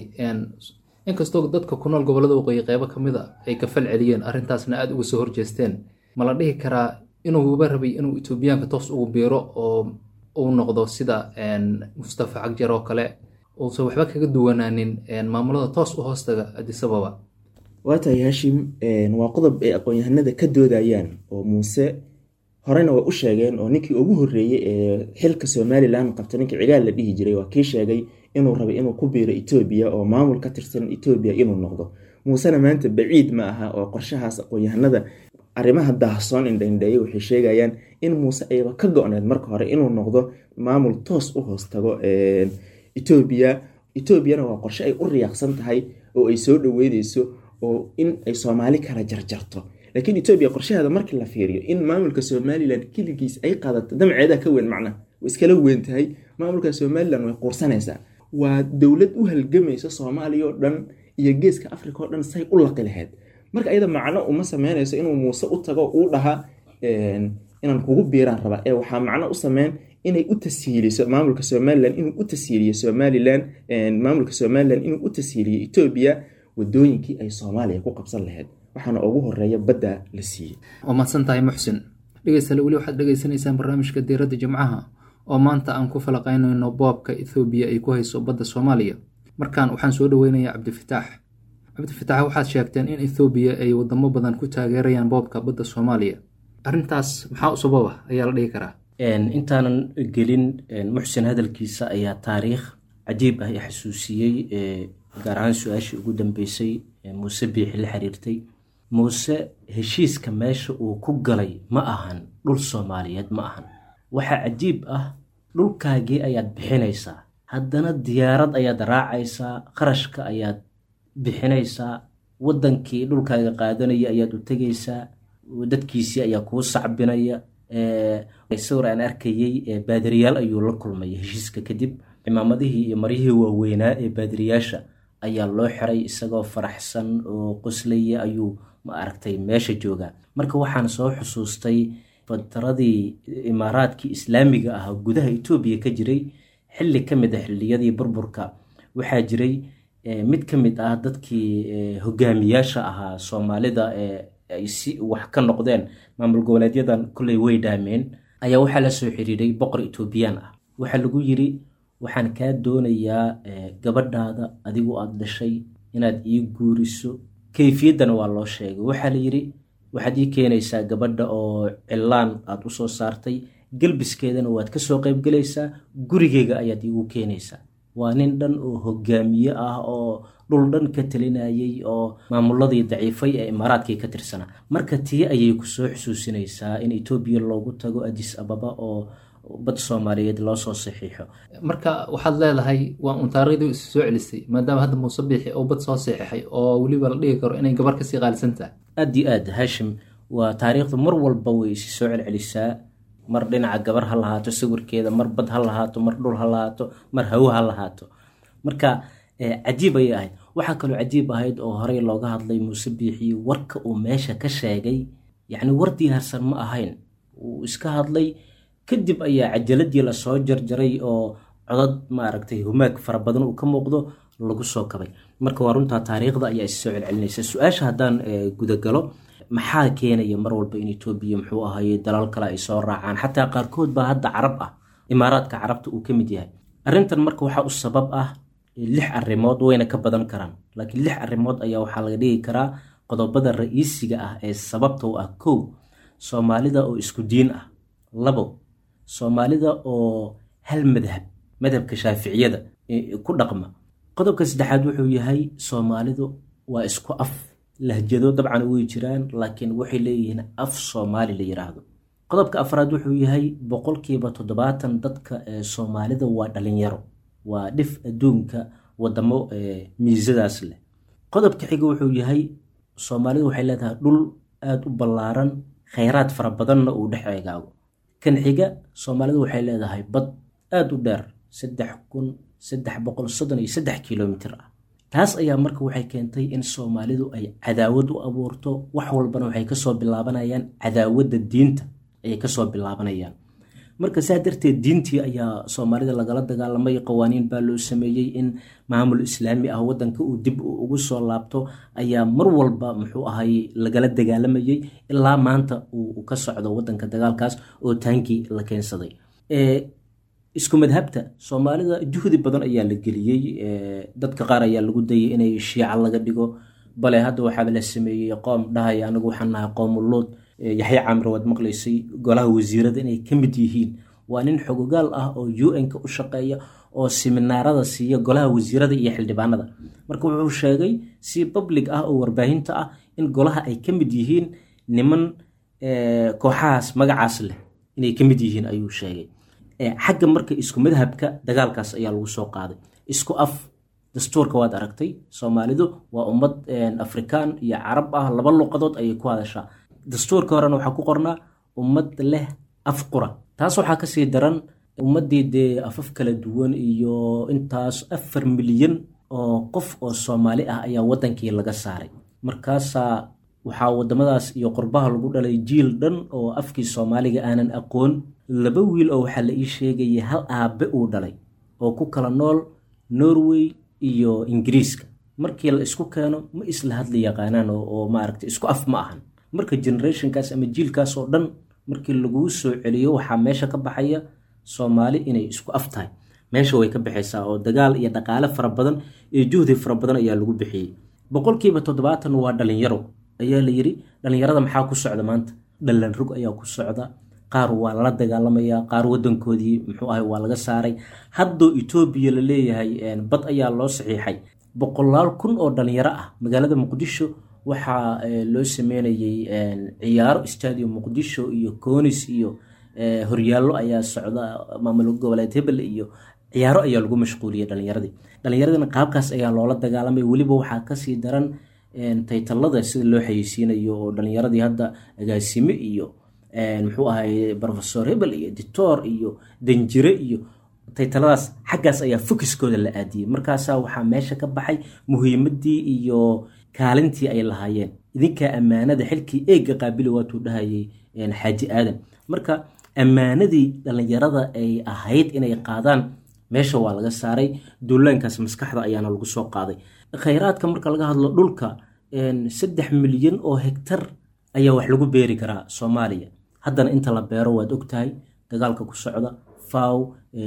inkastoo dadka ku nool gobolada waqooyi qeybo ka mid a ay ka fal celiyeen arrintaasna aada uga soo horjeesteen ma la dhihi karaa inuuba rabay inuu etoobiyaanka toos ugu biiro oo uu noqdo sida mustafa cagjar oo kale uusan waxba kaga duwanaanin maamulada toos u hoostaga adisababa waa tahay hashim waa qodob ay aqoon-yahanada ka doodayaan oo muuse horena way u sheegeen oo ninkii ugu horreeyey ee xilka somalilan qabta ninkii cigaal la dhihi jiray waa kii sheegay inuu rabay inuu ku biiro etoobiya oo maamul ka tirsan etoobiya inuu noqdo muusena maanta baciid ma aha oo qorshahaas aqoon-yahanada arrimaha daahsoon indhaindheeye waxay sheegayaan in muuse ayba ka go-need marka hore inuu noqdo maamul toos u hoos tago etoobiya etoobiyana waa qorshe ay u riyaaqsan tahay oo ay soo dhaweyneyso oo in ay soomaali kala jarjarto laakiin etoobiya qorshaheeda markii la fiiriyo in maamulka somalilan keligiis ay qaadato damceeda ka weyn macnaha way iskala weyn tahay maamulka somalilan way quursanaysaa waa dowlad u halgamaysa soomaaliya oo dhan iyo geeska africa oo dhan say u laqi lahayd marka iyada macno uma sameynayso inuu muuse u tago uu dhaha inaan kugu biiraan rabaa ee waxaa macno u sameyn inay u tashiiliso maamulka somalilan inuu u tashiiliyo somalilan maamulka somalilan inuu u tashiiliyo etoobiya wadooyinkii ay soomaaliya ku qabsan lahayd waxaana ugu horeeya badda la siiyey waa mahadsan tahay muxsin dhegeystaale weli waxaad dhegeysanaysaan barnaamijka diiradda jimcaha oo maanta aan ku falaqaynayno boobka ethoobiya ay ku hayso badda soomaaliya markan waxaan soo dhaweynayaa cabdifataax cabdifataax waxaad sheegteen in ethoobiya ay wadamo badan ku taageerayaan boobka badda soomaaliya arrintaas maxaa u sababa ayaa la dhihi karaa intaanan gelin muxsin hadalkiisa ayaa taariikh cajiib ah i xasuusiyey gaar ahaan su-aashii ugu dambeysay muuse biixi la xiriirtay muuse heshiiska meesha uu ku galay ma ahan dhul soomaaliyeed ma ahan waxaa cajiib ah dhulkaagii ayaad bixinaysaa haddana diyaarad ayaad raacaysaa qarashka ayaad bixinaysaa wadankii dhulkaaga qaadanaya ayaad u tegaysaa dadkiisii ayaa kuu sacbinaya sawir aan arkayey baadiriyaal ayuu la kulmay heshiiska kadib cimaamadihii iyo maryihii waaweynaa ee baadiriyaasha ayaa loo xiray isagoo faraxsan oo qoslaya ayuu ma aragtay meesha joogaa marka waxaan soo xusuustay fataradii imaaraadkii islaamiga ah gudaha etoobiya ka jiray xilli ka mid a xilliyadii burburka waxaa jiray mid ka mid ah dadkii hogaamiyaasha ahaa soomaalida ay si wax ka noqdeen maamul goboleedyadan kolley way dhaameen ayaa waxaa la soo xiriiray boqor etoobiyaan ah waxaa lagu yiri waxaan kaa doonayaa gabadhaada adigu aada dhashay inaad ii guuriso kayfiyaddana waa loo sheegay waxaa la yidhi waxaad ii keenaysaa gabadha oo cilaan aada usoo saartay gelbiskeedana waad kasoo qaybgelaysaa gurigeyga ayaad iigu keenaysaa waa nin dhan oo hogaamiye ah oo dhul dhan ka talinayay oo maamuladii daciifay ee imaaraadkii ka tirsanaa marka tii ayay kusoo xusuusinaysaa in etoobiya loogu tago adis ababa oo bad soomaaliyeed loo soo saxiixo marka waxaad leedahay waa un taariikhdii isu soo celisay maadaama hadda muuse biixi oo bad soo saxiixay oo weliba la dhigi karo inay gabar kasii qaalisan tahay aad iyo aad hashim waa taariikhdu mar walba way isi soo celcelisaa mar dhinaca gabar ha lahaato sawirkeeda mar bad ha lahaato mar dhul ha lahaato mar hawo ha lahaato marka cajiib ayay ahayd waxaa kaloo cajiib ahayd oo horey looga hadlay muuse biixi warka uu meesha ka sheegay yacni war diyaarsan ma ahayn uu iska hadlay kadib ayaa cajaladii lasoo jarjaray oo codad maaragtay humaag fara badan uu ka muuqdo lagu soo kabay marka waa runtaa taariikhda ayaa issoo celcelinaysa su-aasha haddaan gudagalo maxaa keenaya mar walba in etoobiya muxuu ahaye dalal kale ay soo raacaan xataa qaarkood baa hadda carab ah imaaraadka carabta uu ka mid yahay arrintan marka waxaa u sabab ah lix arrimood wayna ka badan karaan laakiin lix arrimood ayaa waxaa laga dhigi karaa qodobada ra-iisiga ah ee sababta u ah kow soomaalida oo isku diin ah labo soomaalida oo hal madhab madhabka shaaficiyada ku dhaqma qodobka saddexaad wuxuu yahay soomaalidu waa isku af lahjado dabcan way jiraan laakiin waxay leeyihiin af soomaali la yiraahdo qodobka afraad wuxuu yahay boqolkiiba toddobaatan dadka ee soomaalida waa dhalinyaro waa dhif adduunka wadamo miisadaas leh qodobka xiga wuxuu yahay soomaalidu waxay leedahay dhul aada u ballaaran khayraad fara badanna uu dhex eegaago kan xiga soomaalidu waxay leedahay bad aada u dheer saddex kun saddex boqol soddon iyo saddex kilomitir ah taas ayaa marka waxay keentay in soomaalidu ay cadaawad u abuurto wax walbana waxay kasoo bilaabanayaan cadaawadda diinta ayay kasoo bilaabanayaan marka saa darteed diintii ayaa soomaalida lagala dagaalamay qawaaniin baa loo sameeyey in maamul islaami ah wadanka uu dib ugu soo laabto ayaa mar walba muxuu ahay lagala dagaalamayey ilaa maanta uu ka socdo wadanka dagaalkaas oo taankii la keensaday isku madhabta soomaalida juhdi badan ayaa la geliyey dadka qaar ayaa lagu dayay inay shiica laga dhigo bale hadda waxaaba la sameeyey qoom dhahaya anagu waxaan nahay qoomuluud yaxya camre waad maqlaysay golaha wasiirada inay ka mid yihiin waa nin xogogaal ah oo u n-ka u shaqeeya oo siminaarada siiya golaha wasiirada iyo xildhibaanada marka wuxuu sheegay si public ah oo warbaahinta ah in golaha ay ka mid yihiin niman kooxahaas magacaas leh inay ka mid yihiin ayuu sheegay xagga marka isku madhabka dagaalkaas ayaa lagu soo qaaday isku af dastuurka waad aragtay soomaalidu waa ummad afrikaan iyo carab ah laba luqadood ayay ku hadashaa dastuurka horena waxaa ku qornaa ummad leh af qura taas waxaa kasii daran ummaddii dee afaf kala duwan iyo intaas afar milyan oo qof oo soomaali ah ayaa wadankii laga saaray markaasaa waxaa wadamadaas iyo qurbaha lagu dhalay jiil dhan oo afkii soomaaliga aanan aqoon laba wiil oo waxaa la ii sheegayay hal aabe uu dhalay oo ku kala nool norway iyo ingiriiska markii la isku keeno ma isla hadli yaqaanaan oo maaragta isku af ma ahan marka generationkaas ama jiilkaas oo dhan markii laguu soo celiyo waxaa meesha ka baxaya soomaali inay isku af tahay meesha way ka baxaysaa oo dagaal iyo dhaqaale fara badan iyo juhdi fara badan ayaa lagu bixiyey boqolkiiba toddobaatan waa dhalinyaro ayaa la yiri dhalinyarada maxaa ku socda maanta dhalan rog ayaa ku socda qaar waa lala dagaalamaya qaar wadankoodii muxuu ahay waa laga saaray haddoo etoobiya la leeyahay bad ayaa loo saxiixay boqolaal kun oo dhalinyaro ah magaalada muqdisho waxaa loo sameynayay ciyaaro stadium muqdisho iyo conis iyo horyaallo ayaa socda maamul goboleed hebel iyo ciyaaro ayaa lagu mashquuliyey dhalinyaradii dhalinyaradina qaabkaas ayaa loola dagaalamay weliba waxaa kasii daran taytalada sida loo xayeysiinayo oo dhalinyaradii hadda agaasime iyo muxuu ahay profesor hebel iyo dictor iyo danjire iyo taytaladaas xaggaas ayaa fokiskooda la aadiyey markaasaa waxaa meesha ka baxay muhiimadii iyo kaalintii ay lahaayeen idinkaa ammaanada xilkii eega qaabili waatuu dhahayay xaaji aadan marka ammaanadii dhalinyarada ay ahayd inay qaadaan meesha waa laga saaray duulaankaas maskaxda ayaana lagu soo qaaday khayraadka marka laga hadlo dhulka saddex milyan oo hegtar ayaa wax lagu beeri karaa soomaaliya haddana inta la beero waad ogtahay dagaalka ku socda faw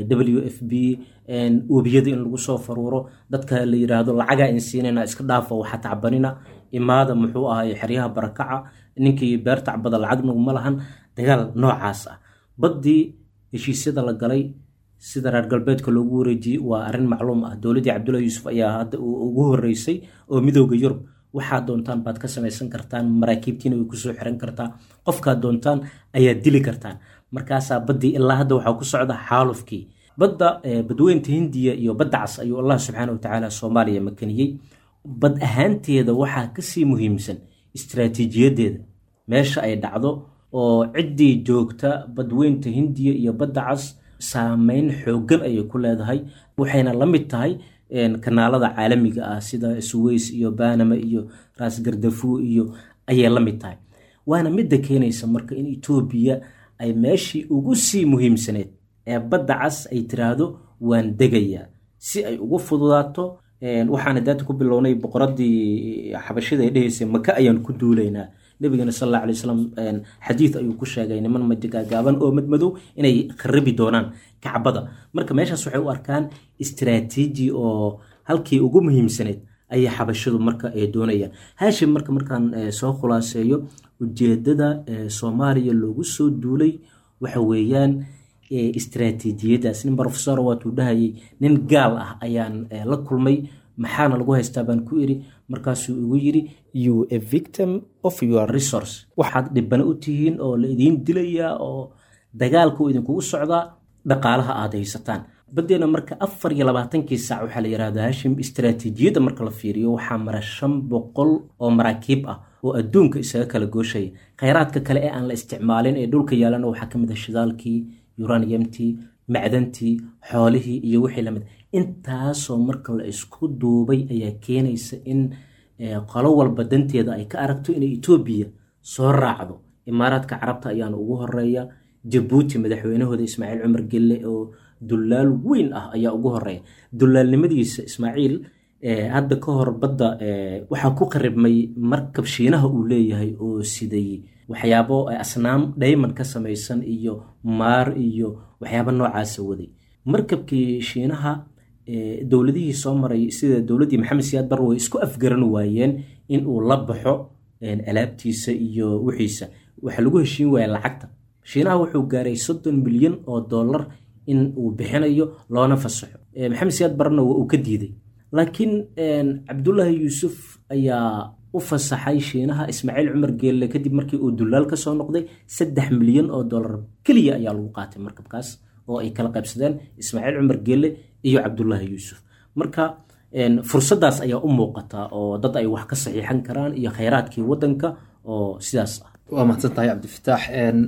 w f b webiyada in lagu soo faruuro dadka la yiraahdo lacagaa in siinayna iska dhaafa waxa tacbanina imaada muxuu ahay xeryaha barakaca ninkii beer tacbada lacag naguma lahan dagaal noocaas ah baddii heshiisyada la galay sida reer galbeedka loogu wareejiyey waa arrin macluum ah dowladdii cabdullahi yuusuf ayaa hadda ugu horeysay oo midooda yurub waxaad doontaan baad ka samaysan kartaan maraakiibtiina way kusoo xiran kartaa qofkaad doontaan ayaad dili kartaan markaasaa baddii ilaa hadda waxaa ku socda xaalufkii badda badweynta hindiya iyo badda cas ayuu allah subxaana watacaala soomaaliya makaniyey bad ahaanteeda waxaa kasii muhiimsan istraatiijiyadeeda meesha ay dhacdo oo ciddii joogta badweynta hindiya iyo badda cas saameyn xoogan ayay ku leedahay waxayna la mid tahay kanaalada caalamiga ah sida suweys iyo banama iyo raasgardafu iyo ayay la mid tahay waana midda keenaysa marka in etoobiya ay meeshii ugu sii muhiimsaneed ee badda cas ay tiraahdo waan degayaa si ay ugu fududaato waxaana daata ku bilownay boqoradii xabashida ay dhehaysay maka ayaan ku duulaynaa nabigana sal alla alay wasalam xadiid ayuu ku sheegay niman majagaagaaban oo madmadow inay kharibi doonaan kacbada marka meeshaas waxay u arkaan istraatiiji oo halkii ugu muhiimsaneed ayay xabashadu marka doonayaan haashim marka markaan soo khulaaseeyo ujeedada soomaaliya loogu soo duulay waxa weeyaan istraatiijiyadaas nin rofesor waatuu dhahayay nin gaal ah ayaan la kulmay maxaana lagu haystaa baan ku iri markaasuu igu yiri you a victim of your resource waxaad dhibana u tihiin oo la idiin dilayaa oo dagaalka uu idinkugu socdaa dhaqaalaha aad haysataan badeena marka afar iyo labaatankii saac waxaa la yihahda hashim istraatiijiyadda marka la fiiriyo waxaa mara shan boqol oo maraakiib ah oo adduunka isaga kala gooshaya khayraadka kale ee aan la isticmaalin ee dhulka yaalana waxaa kamid ah shidaalkii uraniumtii macdantii xoolihii iyo wixii lamid intaasoo marka la isku duubay ayaa keenaysa in qolo walba danteeda ay ka aragto inay etoobiya soo raacdo imaaraadka carabta ayaana ugu horeeya jabuuti madaxweynahooda ismaaciil cumar gelle oo dullaal weyn ah ayaa ugu horeeya dulaalnimadiisa ismaaciil hadda ka hor badda waxaa ku qaribmay markab shiinaha uu leeyahay oo siday waxyaabo asnaam dhayman ka samaysan iyo maar iyo waxyaabo noocaasa waday markabkii shiinaha dowladihii soo maray sida dowladdii maxamed siyaad bar way isku afgaran waayeen in uu la baxo alaabtiisa iyo wixiisa waxaa lagu heshiin waaya lacagta shiinaha wuxuu gaaray soddon milyan oo dollar in uu bixinayo loona fasaxo maxamed siyaad barna waa uu ka diiday laakiin cabdullaahi yuusuf ayaa u fasaxay shiinaha ismaaciil cumar geelle kadib markii uu dullaal ka soo noqday saddex milyan oo dollar keliya ayaa lagu qaatay markabkaas oo ay kala qaybsadeen ismaaciil cumar geelle iyo cabdullaahi yuusuf marka fursaddaas ayaa u muuqata oo dad ay wax ka saxiixan karaan iyo khayraadkii waddanka oo sidaas ah waa mahadsan tahay cabdifataax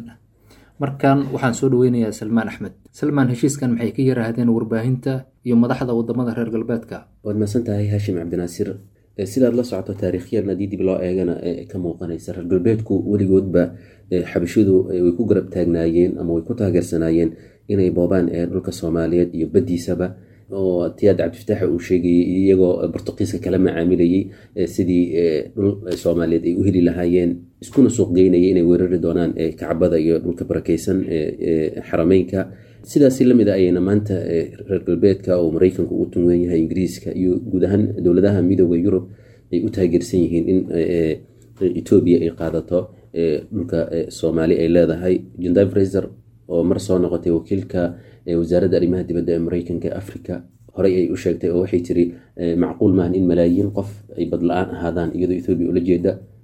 markan waxaan soo dhaweynayaa salmaan axmed salmaan heshiiskan maxay ka yarahdeen warbaahinta iyo madaxda wadamada reer galbeedka waad mahadsan tahay haashim cabdinaasir sidaad la socoto taariikhyan haddii dib loo eegana ka muuqanaysa reer galbeedku weligoodba xabashidu way ku garab taagnaayeen ama way ku taageersanaayeen inay boobaan dhulka soomaaliyeed iyo baddiisaba oo tiyaad cabdifataax uu sheegayay iyagoo bortuqiiska kala macaamilayey sidii dhul soomaaliyeed ay u heli lahaayeen iskuna suuqgeynaya inay weerari doonaan kacbada iyo dhulka barakeysan xarameynka sidaasi lamid a ayayna maanta reer galbeedka oo mareykanku ugu tunweyn yahay ingiriiska iyo guud ahaan dowladaha midooda yurub ay u taageersan yihiin in etoobiya ay qaadato dhulka soomaali ay leedahay jendai fraser oo mar soo noqotay wakiilka wasaaradda arrimaha dibadda ee mareykanka ee africa horey ay u sheegtay oo waxay tiri macquul maahan in malaayiin qof ay badla-aan ahaadaan iyadoo ethoobiya ula jeeda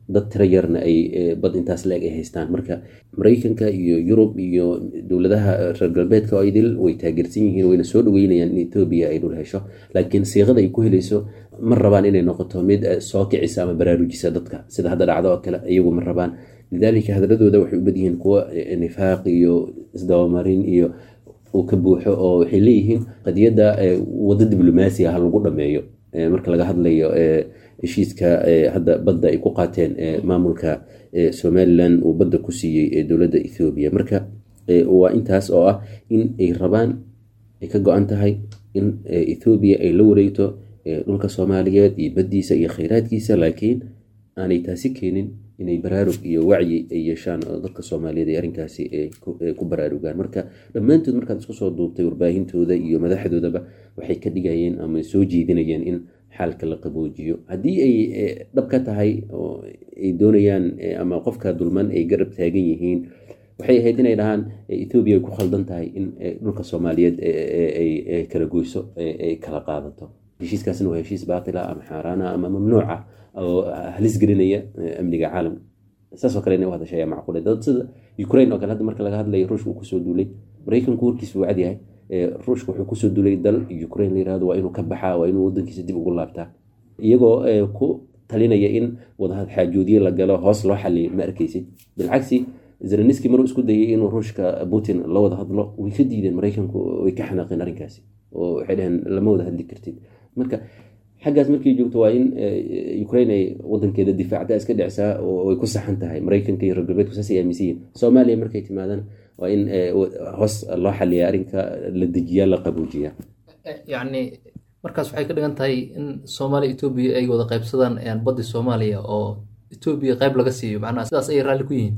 dad tiro yarna ay bad intaas la-eg ay haystaan marka maraykanka iyo yurub iyo dowladaha reer galbeedka oo idil way taageersan yihiin wayna soo dhaweynayaan in etoobiya ay dhul hesho laakiin siiqada ay ku helayso ma rabaan inay noqoto mid soo kicisa ama baraarujisa dadka sida hadda dhacdo oo kale iyagu ma rabaan lidaalika hadladooda waxay u badyihiin kuwa nifaaq iyo isdabamarin iyo uu ka buuxo oo waxay leeyihiin qadiyadda waddo diblomaasiga ha lagu dhameeyo marka laga hadlayo heshiiska hadda badda ay ku qaateen maamulka somalilan uu badda ku siiyey dowladda ethoobiya marka waa intaas oo ah in ay rabaan ay ka go-an tahay in ethoobiya ay la wareegto dhulka soomaaliyeed iyo baddiisa iyo khayraadkiisa laakiin aanay taasi keenin inay baraarug iyo wacyi ay yeeshaan oo dadka soomaaliyeed ay arrinkaasi ku baraarugaan marka dhammaantood markaad isku soo duubtay warbaahintooda iyo madaxdoodaba waxay ka dhigayeen ama soo jeedinayeen in xaalka la qaboojiyo haddii ay dhab ka tahay oo ay doonayaan ama qofka dulman ay garab taagan yihiin waxay ahayd inay dhahaan ethoobiya ay ku khaldan tahay in dhulka soomaaliyeed ay kala goyso ay kala qaadato heshiiskaasna waa heshiis baatila ama xaaraana ama mamnuuca oo halis gelinaya amniga caalamka saasoo kale inay u hadashay ayaa macquule dad sida ukraine oo kale hadda marka laga hadlayo ruushka uu kusoo duulay maraykanku warkiisu wuu cadyahay ruushka wuxuu kusoo duulay dal ukraine la yirahdo waa inuu ka baxaa waa inuu wadankiisa dib ugu laabtaa iyagoo ku talinaya in wadahad xaajoodiye la galo hoos loo xaliyo ma arkeysid bilcagsi zeleniski maruu isku dayay inuu ruushka putin la wada hadlo way ka diideen maraykanku way ka xanaaqeen arrinkaasi oo waxay dhaheen lama wada hadli kartid marka xaggaas markay joogto waa in ukraine ay wadankeeda difaacda iska dhicsaa oo way ku saxan tahay maraykanka iyo reer galbeedku saasay aaminsan yihin soomaaliya markay timaadana waa in hoos loo xaliya arrinka la dejiyaa la qaboojiyaa yacni markaas waxay ka dhigan tahay in soomaaliya etoobiya ay wada qaybsadaan baddi soomaaliya oo etoobiya qayb laga siiyo macnaha sidaas ayay raalli ku yihiin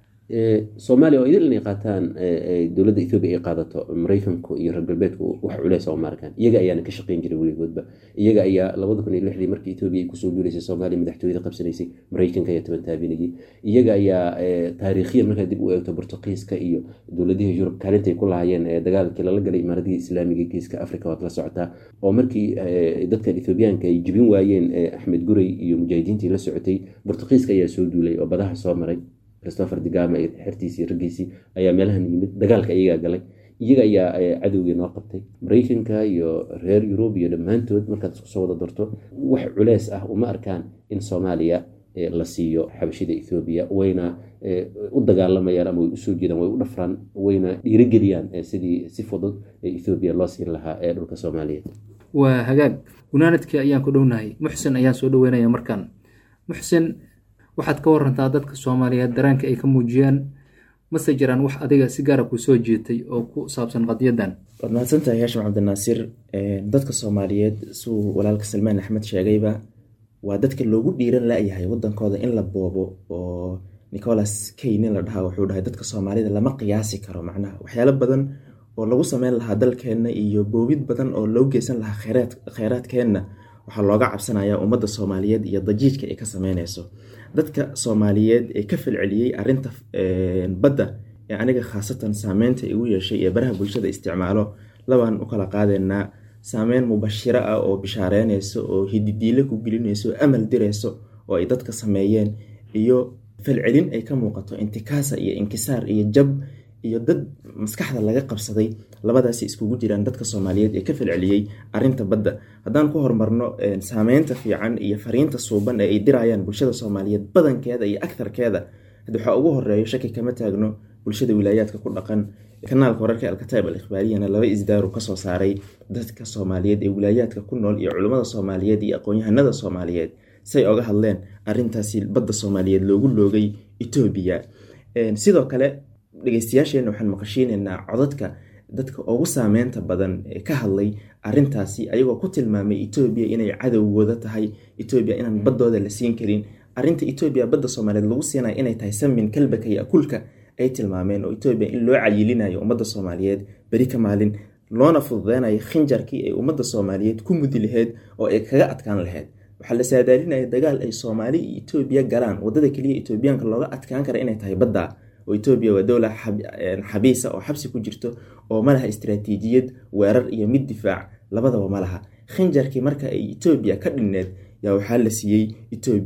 soomaaliya oo idil inay qaataan dowladda ethoobiya ay qaadato maraykanku iyo reer galbeedku wax culeys oo maarkaan iyaga ayaana ka shaqeyn jiray weligoodba iyaga ayaa labada kun iyo lixdii markii etoobiya ay kusoo duuleysay soomaaliya madaxtooyada qabsanaysay maraykanka ayaa toban taabinayay iyaga ayaa taariikhiyan markaa dib u eegto bortuqiiska iyo dowladihii yurub kaalintay ku lahaayeen dagaalkii lala galay imaaradihii islaamiga geeska africa waad la socotaa oo markii dadkan ethoobiyaanka ay jibin waayeen axmed guray iyo mujaahidiintii la socotay bortuqiiska ayaa soo duulay oo badaha soo maray christopher digama xertiisii raggiisii ayaa meelahan yimid dagaalka iyagaa galay iyaga ayaa cadowgii noo qabtay maraykanka iyo reer yurub iyo dhammaantood markaad isku soo wada darto wax culeys ah uma arkaan in soomaaliya la siiyo xabashida ethoobiya wayna u dagaalamayaan ama way usoo jeedaan way u dhafraan wayna dhiirigeliyaan sidii si fudud ethoobiya loo siin lahaa ee dhulka soomaaliyeed waa hagaag gunaanadkii ayaan ku dhownahay muxsin ayaan soo dhaweynaya markaan muxsin waxaad ka warantaa dadka soomaaliyeed daraanka ay ka muujiyaan mase jiraan wax adiga si gaara ku soo jeetay oo ku saabsan qadiyaddan waad mahadsantahay haashim cabdinaasiir dadka soomaaliyeed suu walaalka salmaan axmed sheegayba waa dadka loogu dhiiran la-yahay wadankooda in la boobo oo nicholas kay nin la dhahaa wuxuu dhahay dadka soomaalida lama qiyaasi karo macnaha waxyaalo badan oo lagu sameyn lahaa dalkeenna iyo boobid badan oo loo geysan lahaa kheyraadkeenna waxaa looga cabsanayaa ummadda soomaaliyeed iyo dajiijka ay ka sameyneyso dadka soomaaliyeed ee ka falceliyey arinta badda ee aniga khaasatan saameynta igu yeeshay ee baraha bulshada isticmaalo labaan u kala qaadeynaa saameyn mubashiro ah oo bishaareyneyso oo hididiile ku gelineyso amal direyso oo ay dadka sameeyeen iyo falcelin ay ka muuqato intikaasa iyo inkisaar iyo jab iyo dad maskaxda laga qabsaday labadaasi iskugu jiraan dadka soomaaliyeed ee ka falceliyey arinta badda haddaan ku horumarno saameynta fiican iyo fariinta suuban ee ay dirayaan bulshada soomaaliyeed badankeeda iyo agtarkeeda had waxaa ugu horeeyo shaki kama taagno bulshada wilaayaadka ku dhaqan kanaalka wararka alkataib al ikhbaariyana laba isdaaru kasoo saaray dadka soomaaliyeed ee wilaayaadka ku nool iyo culimmada soomaaliyeed iyo aqoon-yahanada soomaaliyeed say oga hadleen arintaasi badda soomaaliyeed loogu loogay etoobiya sidoo kale dhegeystayaasheena waxaan maqashiineynaa codadka dadka ugu saameynta badan ee ka hadlay arintaasi ayagoo ku tilmaamay etoobiya inay cadowgooda tahay etoobiya inaan baddooda la siin karin arinta etoobiya badda soomaaliyeed lagu siinaya inay tahay samin kalbaka iyo akulka ay tilmaameen oo etoobiya in loo cayilinayo ummadda soomaaliyeed beri ka maalin loona fududeynayo khinjarkii ay ummadda soomaaliyeed ku mudi laheyd oo ay kaga adkaan laheyd waxaa la saadaalinaya dagaal ay soomaali iyo etoobiya galaan wadada keliya etoobiyaanka looga adkaan kara inay tahay badda oo etoobiya waa dowla xabiisa oo xabsi ku jirto oo malaha istaraatiijiyad weerar iyo mid difaac labadaba ma laha khinjarkii marka ay etoobiya ka dhinneed yaa waxaa la siiyey etoobiya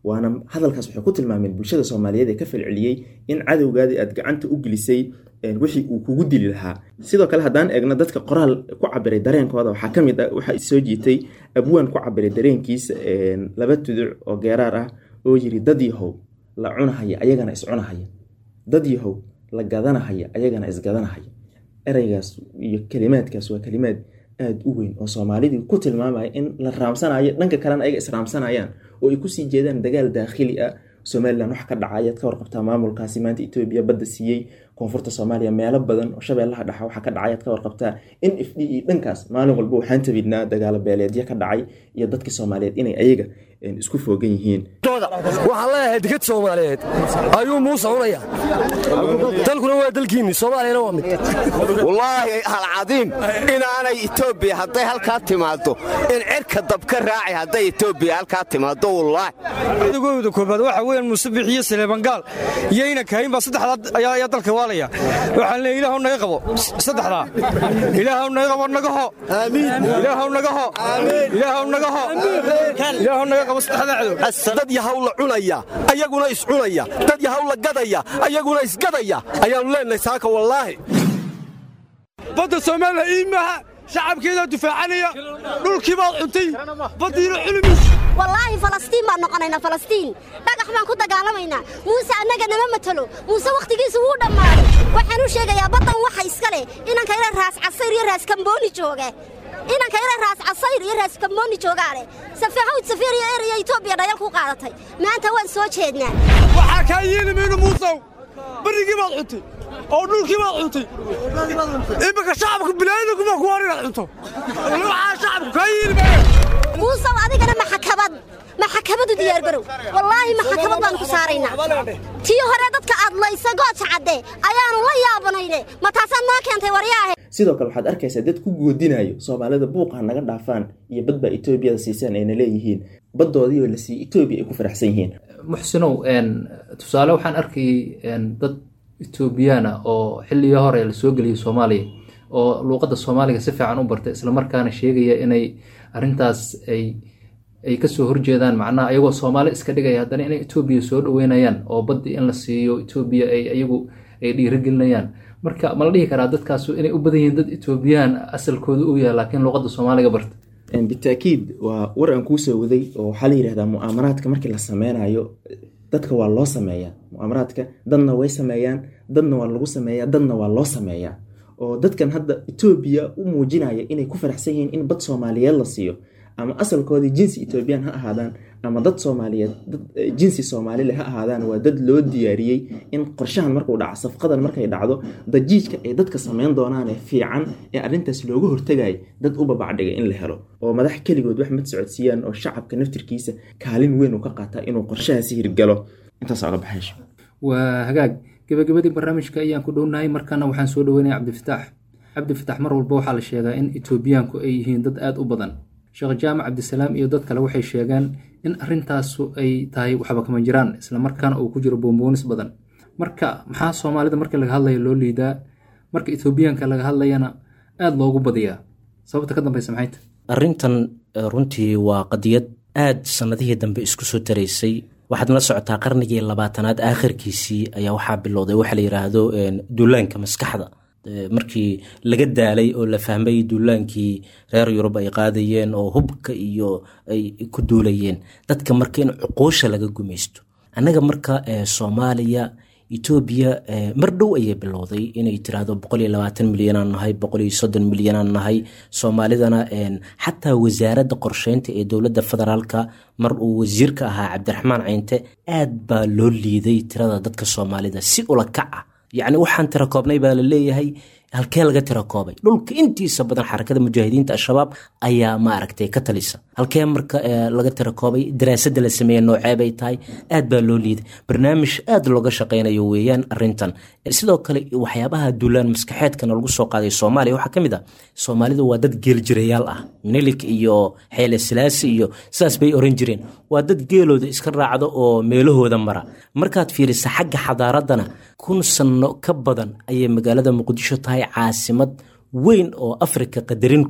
waana hadalkaas waxay ku tilmaameen bulshada soomaaliyeed ee ka falceliyey in cadowgaadii aad gacanta u gelisay wixii uu kugu dili lahaa sidoo kale haddaan eegno dadka qoraal ku cabiray dareenkooda waxaa ka mid ah waxaa soo jiitay abwaan ku cabiray dareenkiisa laba tuduc oo geeraar ah oo yiri dad yahow la cunahaya ayagana iscunahaya dad yahow la gadanahaya ayagana isgadanahaya ereygaas iyo kalimaadkaas waa kalimaad aada u weyn oo soomaalidii ku tilmaamaya in la raamsanayo dhanka kalena ayaga israamsanayaan oo ay kusii jeedaan dagaal daakhili ah somalilan wax ka dhacayaad ka warqabtaa maamulkaasi maanta etoobiya badda siiyey koonfurta soomaaliya meelo badan oo shabeellaha dhexa waxaa ka dhacayaad ka warqabtaa in f d e dhankaas maalin walba waxaan tabidnaa dagaalo beeleedyo ka dhacay iyo dadkii soomaaliyeed inay ayaga isku foogan yihiin waxaan leeyahay dekad soomaaliyeed ayuu muuse cunaya dalkuna waa dalkiinni soomaaliyana waa mid wallaahi alcadiim inaanay etoobiya hadday halkaa timaaddo in cirka dab ka raaci hadday etoobiya halkaa timaaddo wallaahi adagooda koobaad waxa weeyaan muuse bixiyo saleebangaal iyo ina kahayn baa saddexdaa ayaa dalka waalaya waxaan leeyahay ilaahu naga qabo saddexdaa ilaahu naga qabo nagaho ilaahu nagaho ilaahu nagaho ilaahu naga qabo saddexdaa cadow dad yahaw la cunaya ayaguna iscunaya dad yahaw la gadaya ayaguna isgadaya ayaannu leenahay saaka wallaahi badda soomaaliya iimaha shacabkeedaa dufaacanaya dhulkii baad cuntay baddiina culumis wallaahi falastiin baan noqonaynaa falastiin dhagax baan ku dagaalamaynaa muuse annaga nama matalo muuse wakhtigiisu wuu dhammaaday waxaan u sheegayaa baddan waxa iska leh inanka ila raas casayr iyo raas kambooni jooge inanka ila raas casayr iyo raas kambooni joogaa leh safeexawd safiir iyo eraya etoobiya dhayal ku qaadatay maanta waan soo jeednaa waxaa kaa yeeli mayno muusow barrigii baad cuntay oo dhulkii baad cuntay iminka shacabka bilaadankumaa ku war inaad cunto waxaa shacabku kaa yeeli maayo muusow adigana maxakabad maxakabadu diyaargarow wallaahi maxakabad baanu ku saaraynaa tii hore dadka aad laysa gooja cadde ayaanu la yaabanayne ma taasaad noo keentay waryaahe sidoo kale waxaad arkaysaa dad ku goodinayo soomaalida buuqa naga dhaafaan iyo badbaa etoobiyada siisaan ayna leeyihiin baddoodiioo la siiye etoobiya ay ku faraxsan yihiin muxsinow tusaale waxaan arkayay dad etoobiyaan ah oo xilligii hore lasoo geliyay soomaaliya oo luuqadda soomaaliga si fiican u bartay islamarkaana sheegaya inay arintaas ay ay kasoo horjeedaan macnaha ayagoo soomaali iska dhigaya haddana inay etoobiya soo dhaweynayaan oo baddi in la siiyo etoobiya ay ayagu ay dhiirigelinayaan marka ma la dhihi karaa dadkaas inay u badan yihiin dad etoobiyaan asalkooda u yahay laakiin luuqadda soomaaliga barta bitaakiid waa war aan kuu soo waday oo waxaa la yidhahdaa mu'aamaraadka markii la sameynayo dadka waa loo sameeyaa mu'aamaraadka dadna way sameeyaan dadna waa lagu sameeyaa dadna waa loo sameeyaa oo dadkan hadda etoobiya u muujinaya inay ku faraxsan yihiin in bad soomaaliyeed la siiyo ama asalkoodii jinsi etoobiyaan ha ahaadaan ama dad soomaaliyeed dad jinsi soomaalile ha ahaadaan waa dad loo diyaariyey in qorshahan markuu dhaco safqadan markay dhacdo dajiijka ay dadka sameyn doonaanee fiican ee arrintaas looga hortagaya dad u babacdhigay in la helo oo madax keligood wax mad socodsiiyaan oo shacabka naftirkiisa kaalin weyn uu ka qaataa inuu qorshahaasi hirgalo intaas oga baxaysho waa hagaag gabagabadii barnaamijka ayaan ku dhownahay markaana waxaan soo dhaweynaya cabdifitaax cabdifitaax mar walba waxaa la sheegaa in etoobiyaanku ay yihiin dad aada u badan sheekh jaamac cabdisalaam iyo dad kale waxay sheegeen in arintaasu ay tahay waxba kama jiraan islamarkaana uu ku jiro boonboonis badan marka maxaa soomaalida markii laga hadlaya loo liidaa marka etoobiyaanka laga hadlayana aada loogu badiyaa sababta ka dambeysa maxayta arrintan runtii waa qadiyad aada sannadihii dambe isku soo taraysay waxaad la socotaa qarnigii labaatanaad aakhirkiisii ayaa waxaa bilowday waxa la yidhaahdo duulaanka maskaxda markii laga daalay oo la fahmay duulaankii reer yurub ay qaadayeen oo hubka iyo ay ku duulayeen dadka marka in cuquusha laga gumaysto annaga marka soomaaliya etoobiya mar dhow ayay bilowday inay tiraahdo boqoliyo labaatan milyanaan nahay boqoliyo soddon milyanaan nahay soomaalidana xataa wasaaradda qorsheynta ee dowladda federaalka mar uu wasiirka ahaa cabdiraxmaan caynte aad baa loo liiday tirada dadka soomaalida si ula kac ah yacni waxaan tira koobnay baa la leeyahay halkee laga tira koobay dhulka intiisa badan xarakada mujaahidiinta al-shabaab ayaa maaragtay ka talisa halkee marka laga tira koobay daraasadda la sameeye noocee bay tahay aad baa loo liiday barnaamij aad looga shaqaynayo weeyaan arintan sidoo kale waxyaabaha duulaan maskaxeedkana lagu soo qaaday soomaaliya waxaa ka mid ah soomaalidu waa dad geeljirayaal ah minilik iyo xeele silaasi iyo sidaas bay oran jireen waa dad geelooda iska raacdo oo meelahooda mara markaad fiirisa xagga xadaaraddana kun sanno ka badan ayay magaalada muqdisho tahay caasimad weyn oo afrika qadarin ku leh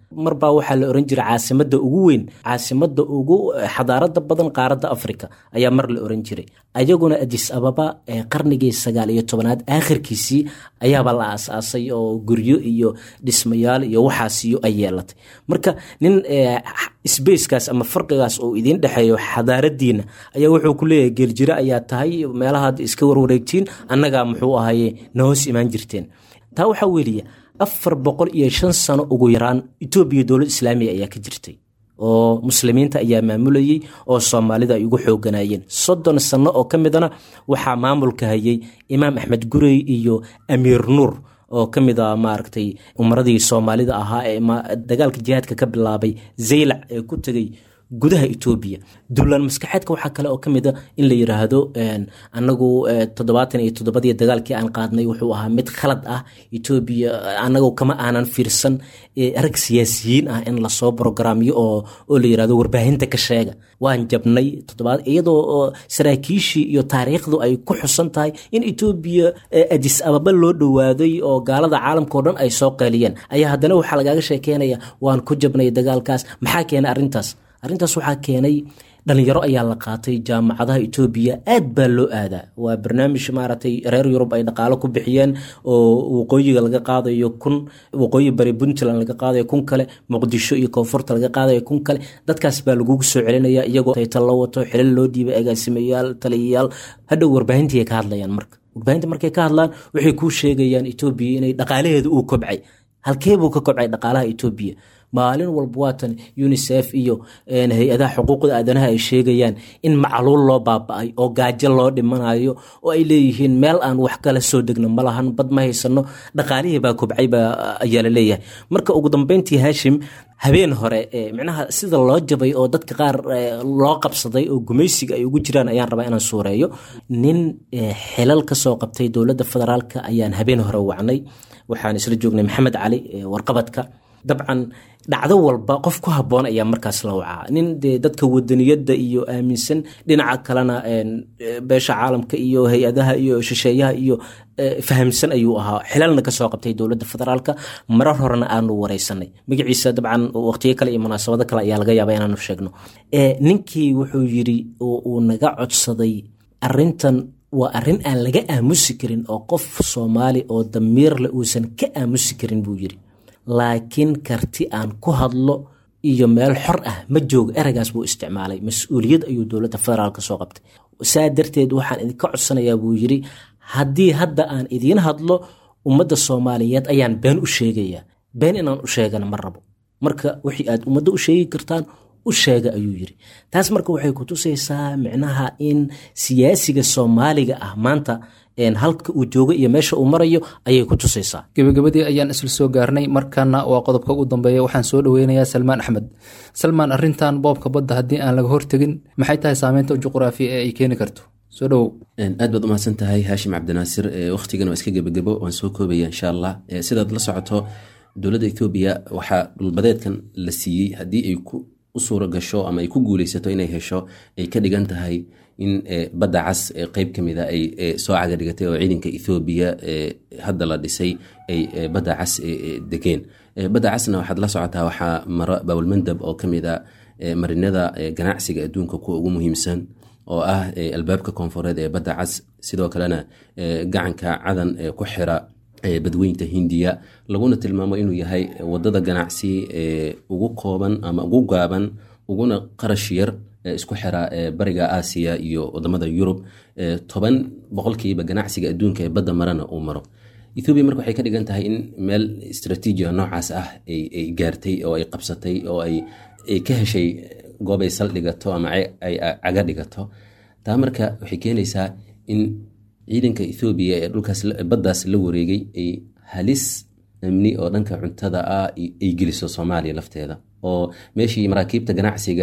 marbaa waxaa la oran jiray caasimada ugu weyn caasimada ugu xadaarada badan qaaradda africa ayaa mar la oran jiray ayaguna adis ababa qarnigii sagaal iyo tobanaad aakhirkiisii ayaaba la aasaasay oo guryo iyo dhismayaal iyo waxaasiyo ay yeelatay marka nin sbacekaas ama farqigaas oo idiin dhexeeyo xadaaradiina ayaa wuxuu ku leeyahay geeljiro ayaa tahay meelahaad iska warwareegtiin annagaa muxuu ahaye na hoos imaan jirteen taa waxaa weliya afar boqol iyo shan sano ugu yaraan etoobiya dowlad islaamiya ayaa ka jirtay oo muslimiinta ayaa maamulayey oo soomaalida ay ugu xooganayeen soddon sano oo ka midana waxaa maamulka hayay imaam axmed gurey iyo amiir nuur oo ka mid a maaragtay umaradii soomaalida ahaa ee dagaalka jihaadka ka bilaabay zaylac ee ku tegay gudaha etoobiya duulaan maskaxeedka waxaa kale oo ka mid a in la yiraahdo anagu toddobaatan iyo toddobadii dagaalkii aan qaadnay wuxuu ahaa mid khalad ah etoobiya anagu kama aanan fiirsan rag siyaasiyiin ah in lasoo brograamyo oo oo la yirahdo warbaahinta ka sheega waan jabnay toddobaad iyadoo saraakiishii iyo taariikhdu ay ku xusan tahay in etoobiya adis ababa loo dhowaaday oo gaalada caalamkao dhan ay soo qeeliyeen ayaa haddana waxaa lagaaga sheekeynaya waan ku jabnay dagaalkaas maxaa keenay arrintaas arrintaas waxaa keenay dhalinyaro ayaa la qaatay jaamacadaha etoobiya aad baa loo aadaa waa barnaamij maaragtay reer yurub ay dhaqaalo ku bixiyeen oo waqooyiga laga qaadayo kun waqooyi bari puntland laga qaadayo kun kale muqdisho iyo koonfurta laga qaadayo kun kale dadkaas baa lagugu soo celinaya iyagoo taytal la wato xilal loo dhiibay agaasimayaal taliyayaal hadhow warbaahintii ay ka hadlayaan marka warbaahinta markay ka hadlaan waxay kuu sheegayaan etoobiya inay dhaqaalaheeda uu kobcay halkee buu ka kobcay dhaqaalaha etoobiya maalin walba waatan unisef iyo hay-adaha xuquuqda aadanaha ay sheegayaan in macluul loo baaba-ay oo gaajo loo dhimanayo oo ay leeyihiin meel aan wax kala soo degno ma lahan bad ma haysano dhaqaalihii baa kobcay baa ayaa la leeyahay marka ugu dambeyntii haashim habeen hore micnaha sida loo jabay oo dadka qaar loo qabsaday oo gumaysiga ay ugu jiraan ayaan rabaa inaan suureeyo nin xilal kasoo qabtay dowladda federaalka ayaan habeen hore wacnay waxaan isla joognay maxamed cali warqabadka dabcan dhacdo walba qof ku haboon ayaa markaas la wacaa nin dee dadka wadaniyadda iyo aaminsan dhinaca kalena beesha caalamka iyo hay-adaha iyo shisheeyaha iyo fahamsan ayuu ahaa xilalna kasoo qabtay dowladda federaalka marar horena aanu wareysanay magaciisa dabcan waqtiyo kale iyo munaasabado kale ayaa laga yaaba inaanu sheegno ninkii wuxuu yiri oo uu naga codsaday arintan waa arrin aan laga aamusi karin oo qof soomaali oo damiirle uusan ka aamusi karin buu yiri laakiin karti aan ku hadlo iyo meel xor ah ma joogo ereygaas buu isticmaalay mas-uuliyad ayuu dowladda federaalka soo qabtay saa darteed waxaan idinka codsanayaa buu yiri haddii hadda aan idiin hadlo ummadda soomaaliyeed ayaan been u sheegayaa been inaan u sheegana ma rabo marka wixii aad ummadda u sheegi kartaan u sheega ayuu yiri taas marka waxay ku tusaysaa micnaha in siyaasiga soomaaliga ah maanta halka uu joogo iyo meesha uu marayo ayay ku tusaysaa gebagabadii ayaan isla soo gaarnay markana waa qodobka ugu dambeeya waxaan soo dhaweynayaa salmaan axmed salmaan arintan boobka badda haddii aan laga hortegin maxay tahay saameynta juqraafiya ee ay keeni karto soo dhowow aad baad umahadsan tahay haashim cabdinaasir wakhtigan waa iska gebagebo waan soo koobaya insha allah sidaad la socoto dowladda ethoobiya waxaa dhulbadeedkan la siiyey haddii ay u suura gasho ama ay ku guuleysato inay hesho ay ka dhigan tahay in badda cas qeyb ka mida ay soo caga dhigatay oo ciidanka ethoobiya hadda la dhisay ay badda cas degeen badda casna waxaad la socotaa waxaa maro bawlmandab oo ka mid a marinada ganacsiga adduunka kuwa ugu muhiimsan oo ah albaabka koonfureed ee badda cas sidoo kalena gacanka cadan ku xira badweynta hindiya laguna tilmaamo inuu yahay wadada ganacsi ugu kooban ama ugu gaaban uguna qarash yar isku xira bariga aasiya iyo wadamada yurub toban boqolkiiba ganacsiga adduunka ee badda marana uu maro ethoobiya marka waxay ka dhigan tahay in meel istraatiijiga noocaas ah ay gaartay oo ay qabsatay oo ay ka heshay goob ay sal dhigato ama ay caga dhigato taa marka waxay keenaysaa in ciidanka ethoobiya ee dhulkaas baddaas la wareegay ay halis amni oo dhanka cuntada ah ay geliso soomaaliya lafteeda oo meeshii maraakiibta ganacsiga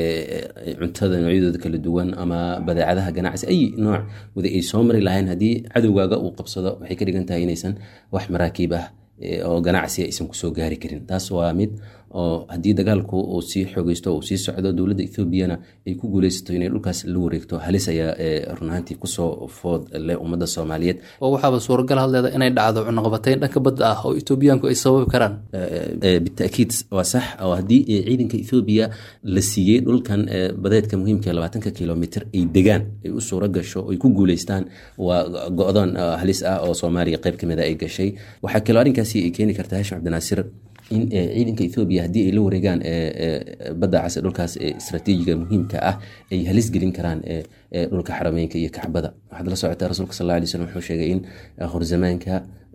cuntada noocyadooda kala duwan ama badeecadaha ganacsi ay nooc wada ay soo mari lahayn haddii cadowgaaga uu qabsado waxay ka dhigan tahay inaysan wax maraakiib ah oo ganacsi aysan kusoo gaari karin taas waa mid oo haddii dagaalku uu sii xoogeysto uu sii socdo dowladda ethoobiana ay ku guuleysato inay dhulkaas la wareegto halis ayaa run ahaantii kusoo food leh ummadda soomaaliyeed oo waxaaba suuragal hadleeda inay dhacdo cunaqabatayn dhanka badda ah oo etoobiyaanku ay sababi karaan bitaakiid waa sax oo haddii ciidanka ethoobiya la siiyey dhulkan badeedka muhiimka labaatanka kilomitr ay degaan ay u suuro gasho ay ku guuleystaan waa go-doon halis ah oo soomaaliya qayb kamida ay gashay waxaa kaloo arrinkaasi ay keeni kartaa hashim cabdinaasir in ciidanka ethoobiya haddii ay la wareegaan badda cas dhulkaas istraatiijiga muhiimka ah ay halis gelin karaan dhulka xarameynka iyo kacbada waxaad la socotaa rasuulka sal alay slm wuxuu sheegay in horzamaanka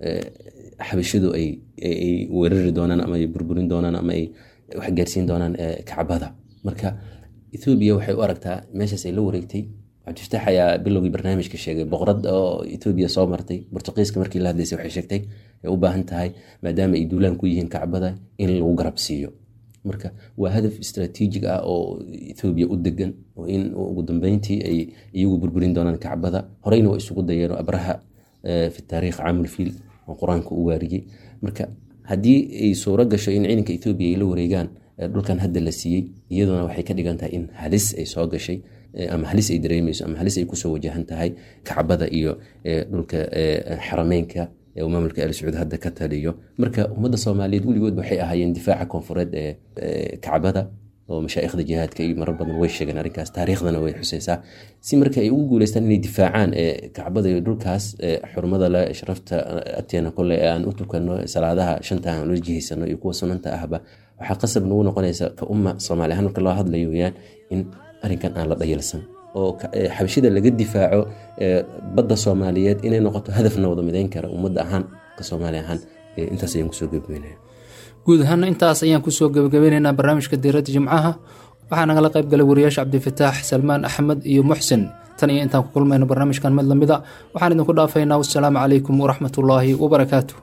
xabashidu ay weerari doonaan ama ay burburin doonaan ama ay waxgaarsiin doonaan kacbada marka ethoobiya waxay u aragtaa meeshaas ay la wareegtay cabdifataax ayaa bilowgii barnaamijka sheegay boqorad oo etoobiya soo martay bortuqiiska markii la hadlaysay waxay sheegtay ay u baahan tahay maadaama ay duulaan ku yihiin kacbada in lagu garab siiyo marka waa hadaf istraatiijig ah oo ethoobiya u degan oo in ugu dambeyntii ay iyagu burburin doonaan kacbada horeyna waa isugu dayeen abraha fi taariikh caamulfiil oo qur-aanka u waariyey marka haddii ay suuro gasho in ciidanka ethoobiya ay la wareegaan dhulkan hadda la siiyey iyaduna waxay ka dhigan tahay in halis ay soo gashay ama halis ay dareemeyso ama halis ay kusoo wajahan tahay kacbada iyo dhulka xarameynka ee maamulka al sacuud hadda ka taliyo marka ummadda soomaaliyeed weligood waxay ahaayeen difaaca koonfureed ee kacbada oo mashaa'ikhda jihaadka iyo marar badan way sheegeen arrinkaas taariikhdana way xuseysaa si marka ay ugu guuleystaan inay difaacaan kacbada iyo dhulkaas xurmada leh sharafta agteena kole ee aan u tukano salaadaha shanta aan ula jihaysano iyo kuwa sunanta ahba waxaa qasab nagu noqonaysa ka umma soomaali ahaan marka loo hadlayo weyaan in arrinkan aan la dhayalsan oo xabashida laga difaaco badda soomaaliyeed inay noqoto hadafna wada mideyn kara ummadda ahaan ka soomaali ahaan intaas ayaan kusoo gebagabeynaya guud ahaana intaas ayaan kusoo gebagabeyneynaa barnaamijka diiradda jimcaha waxaa nagala qayb galay wariyaasha cabdifataax salmaan axmed iyo muxsin tan iyo intaan ku kulmayno barnaamijkan mid lamida waxaan idinku dhaafaynaa wassalaamu calaykum waraxmatullaahi wabarakaatu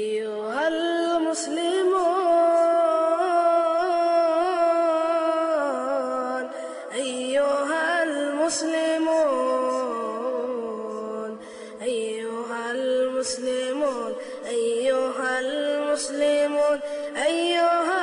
المسلمون أيها المسلمون أيها المسلمون أيها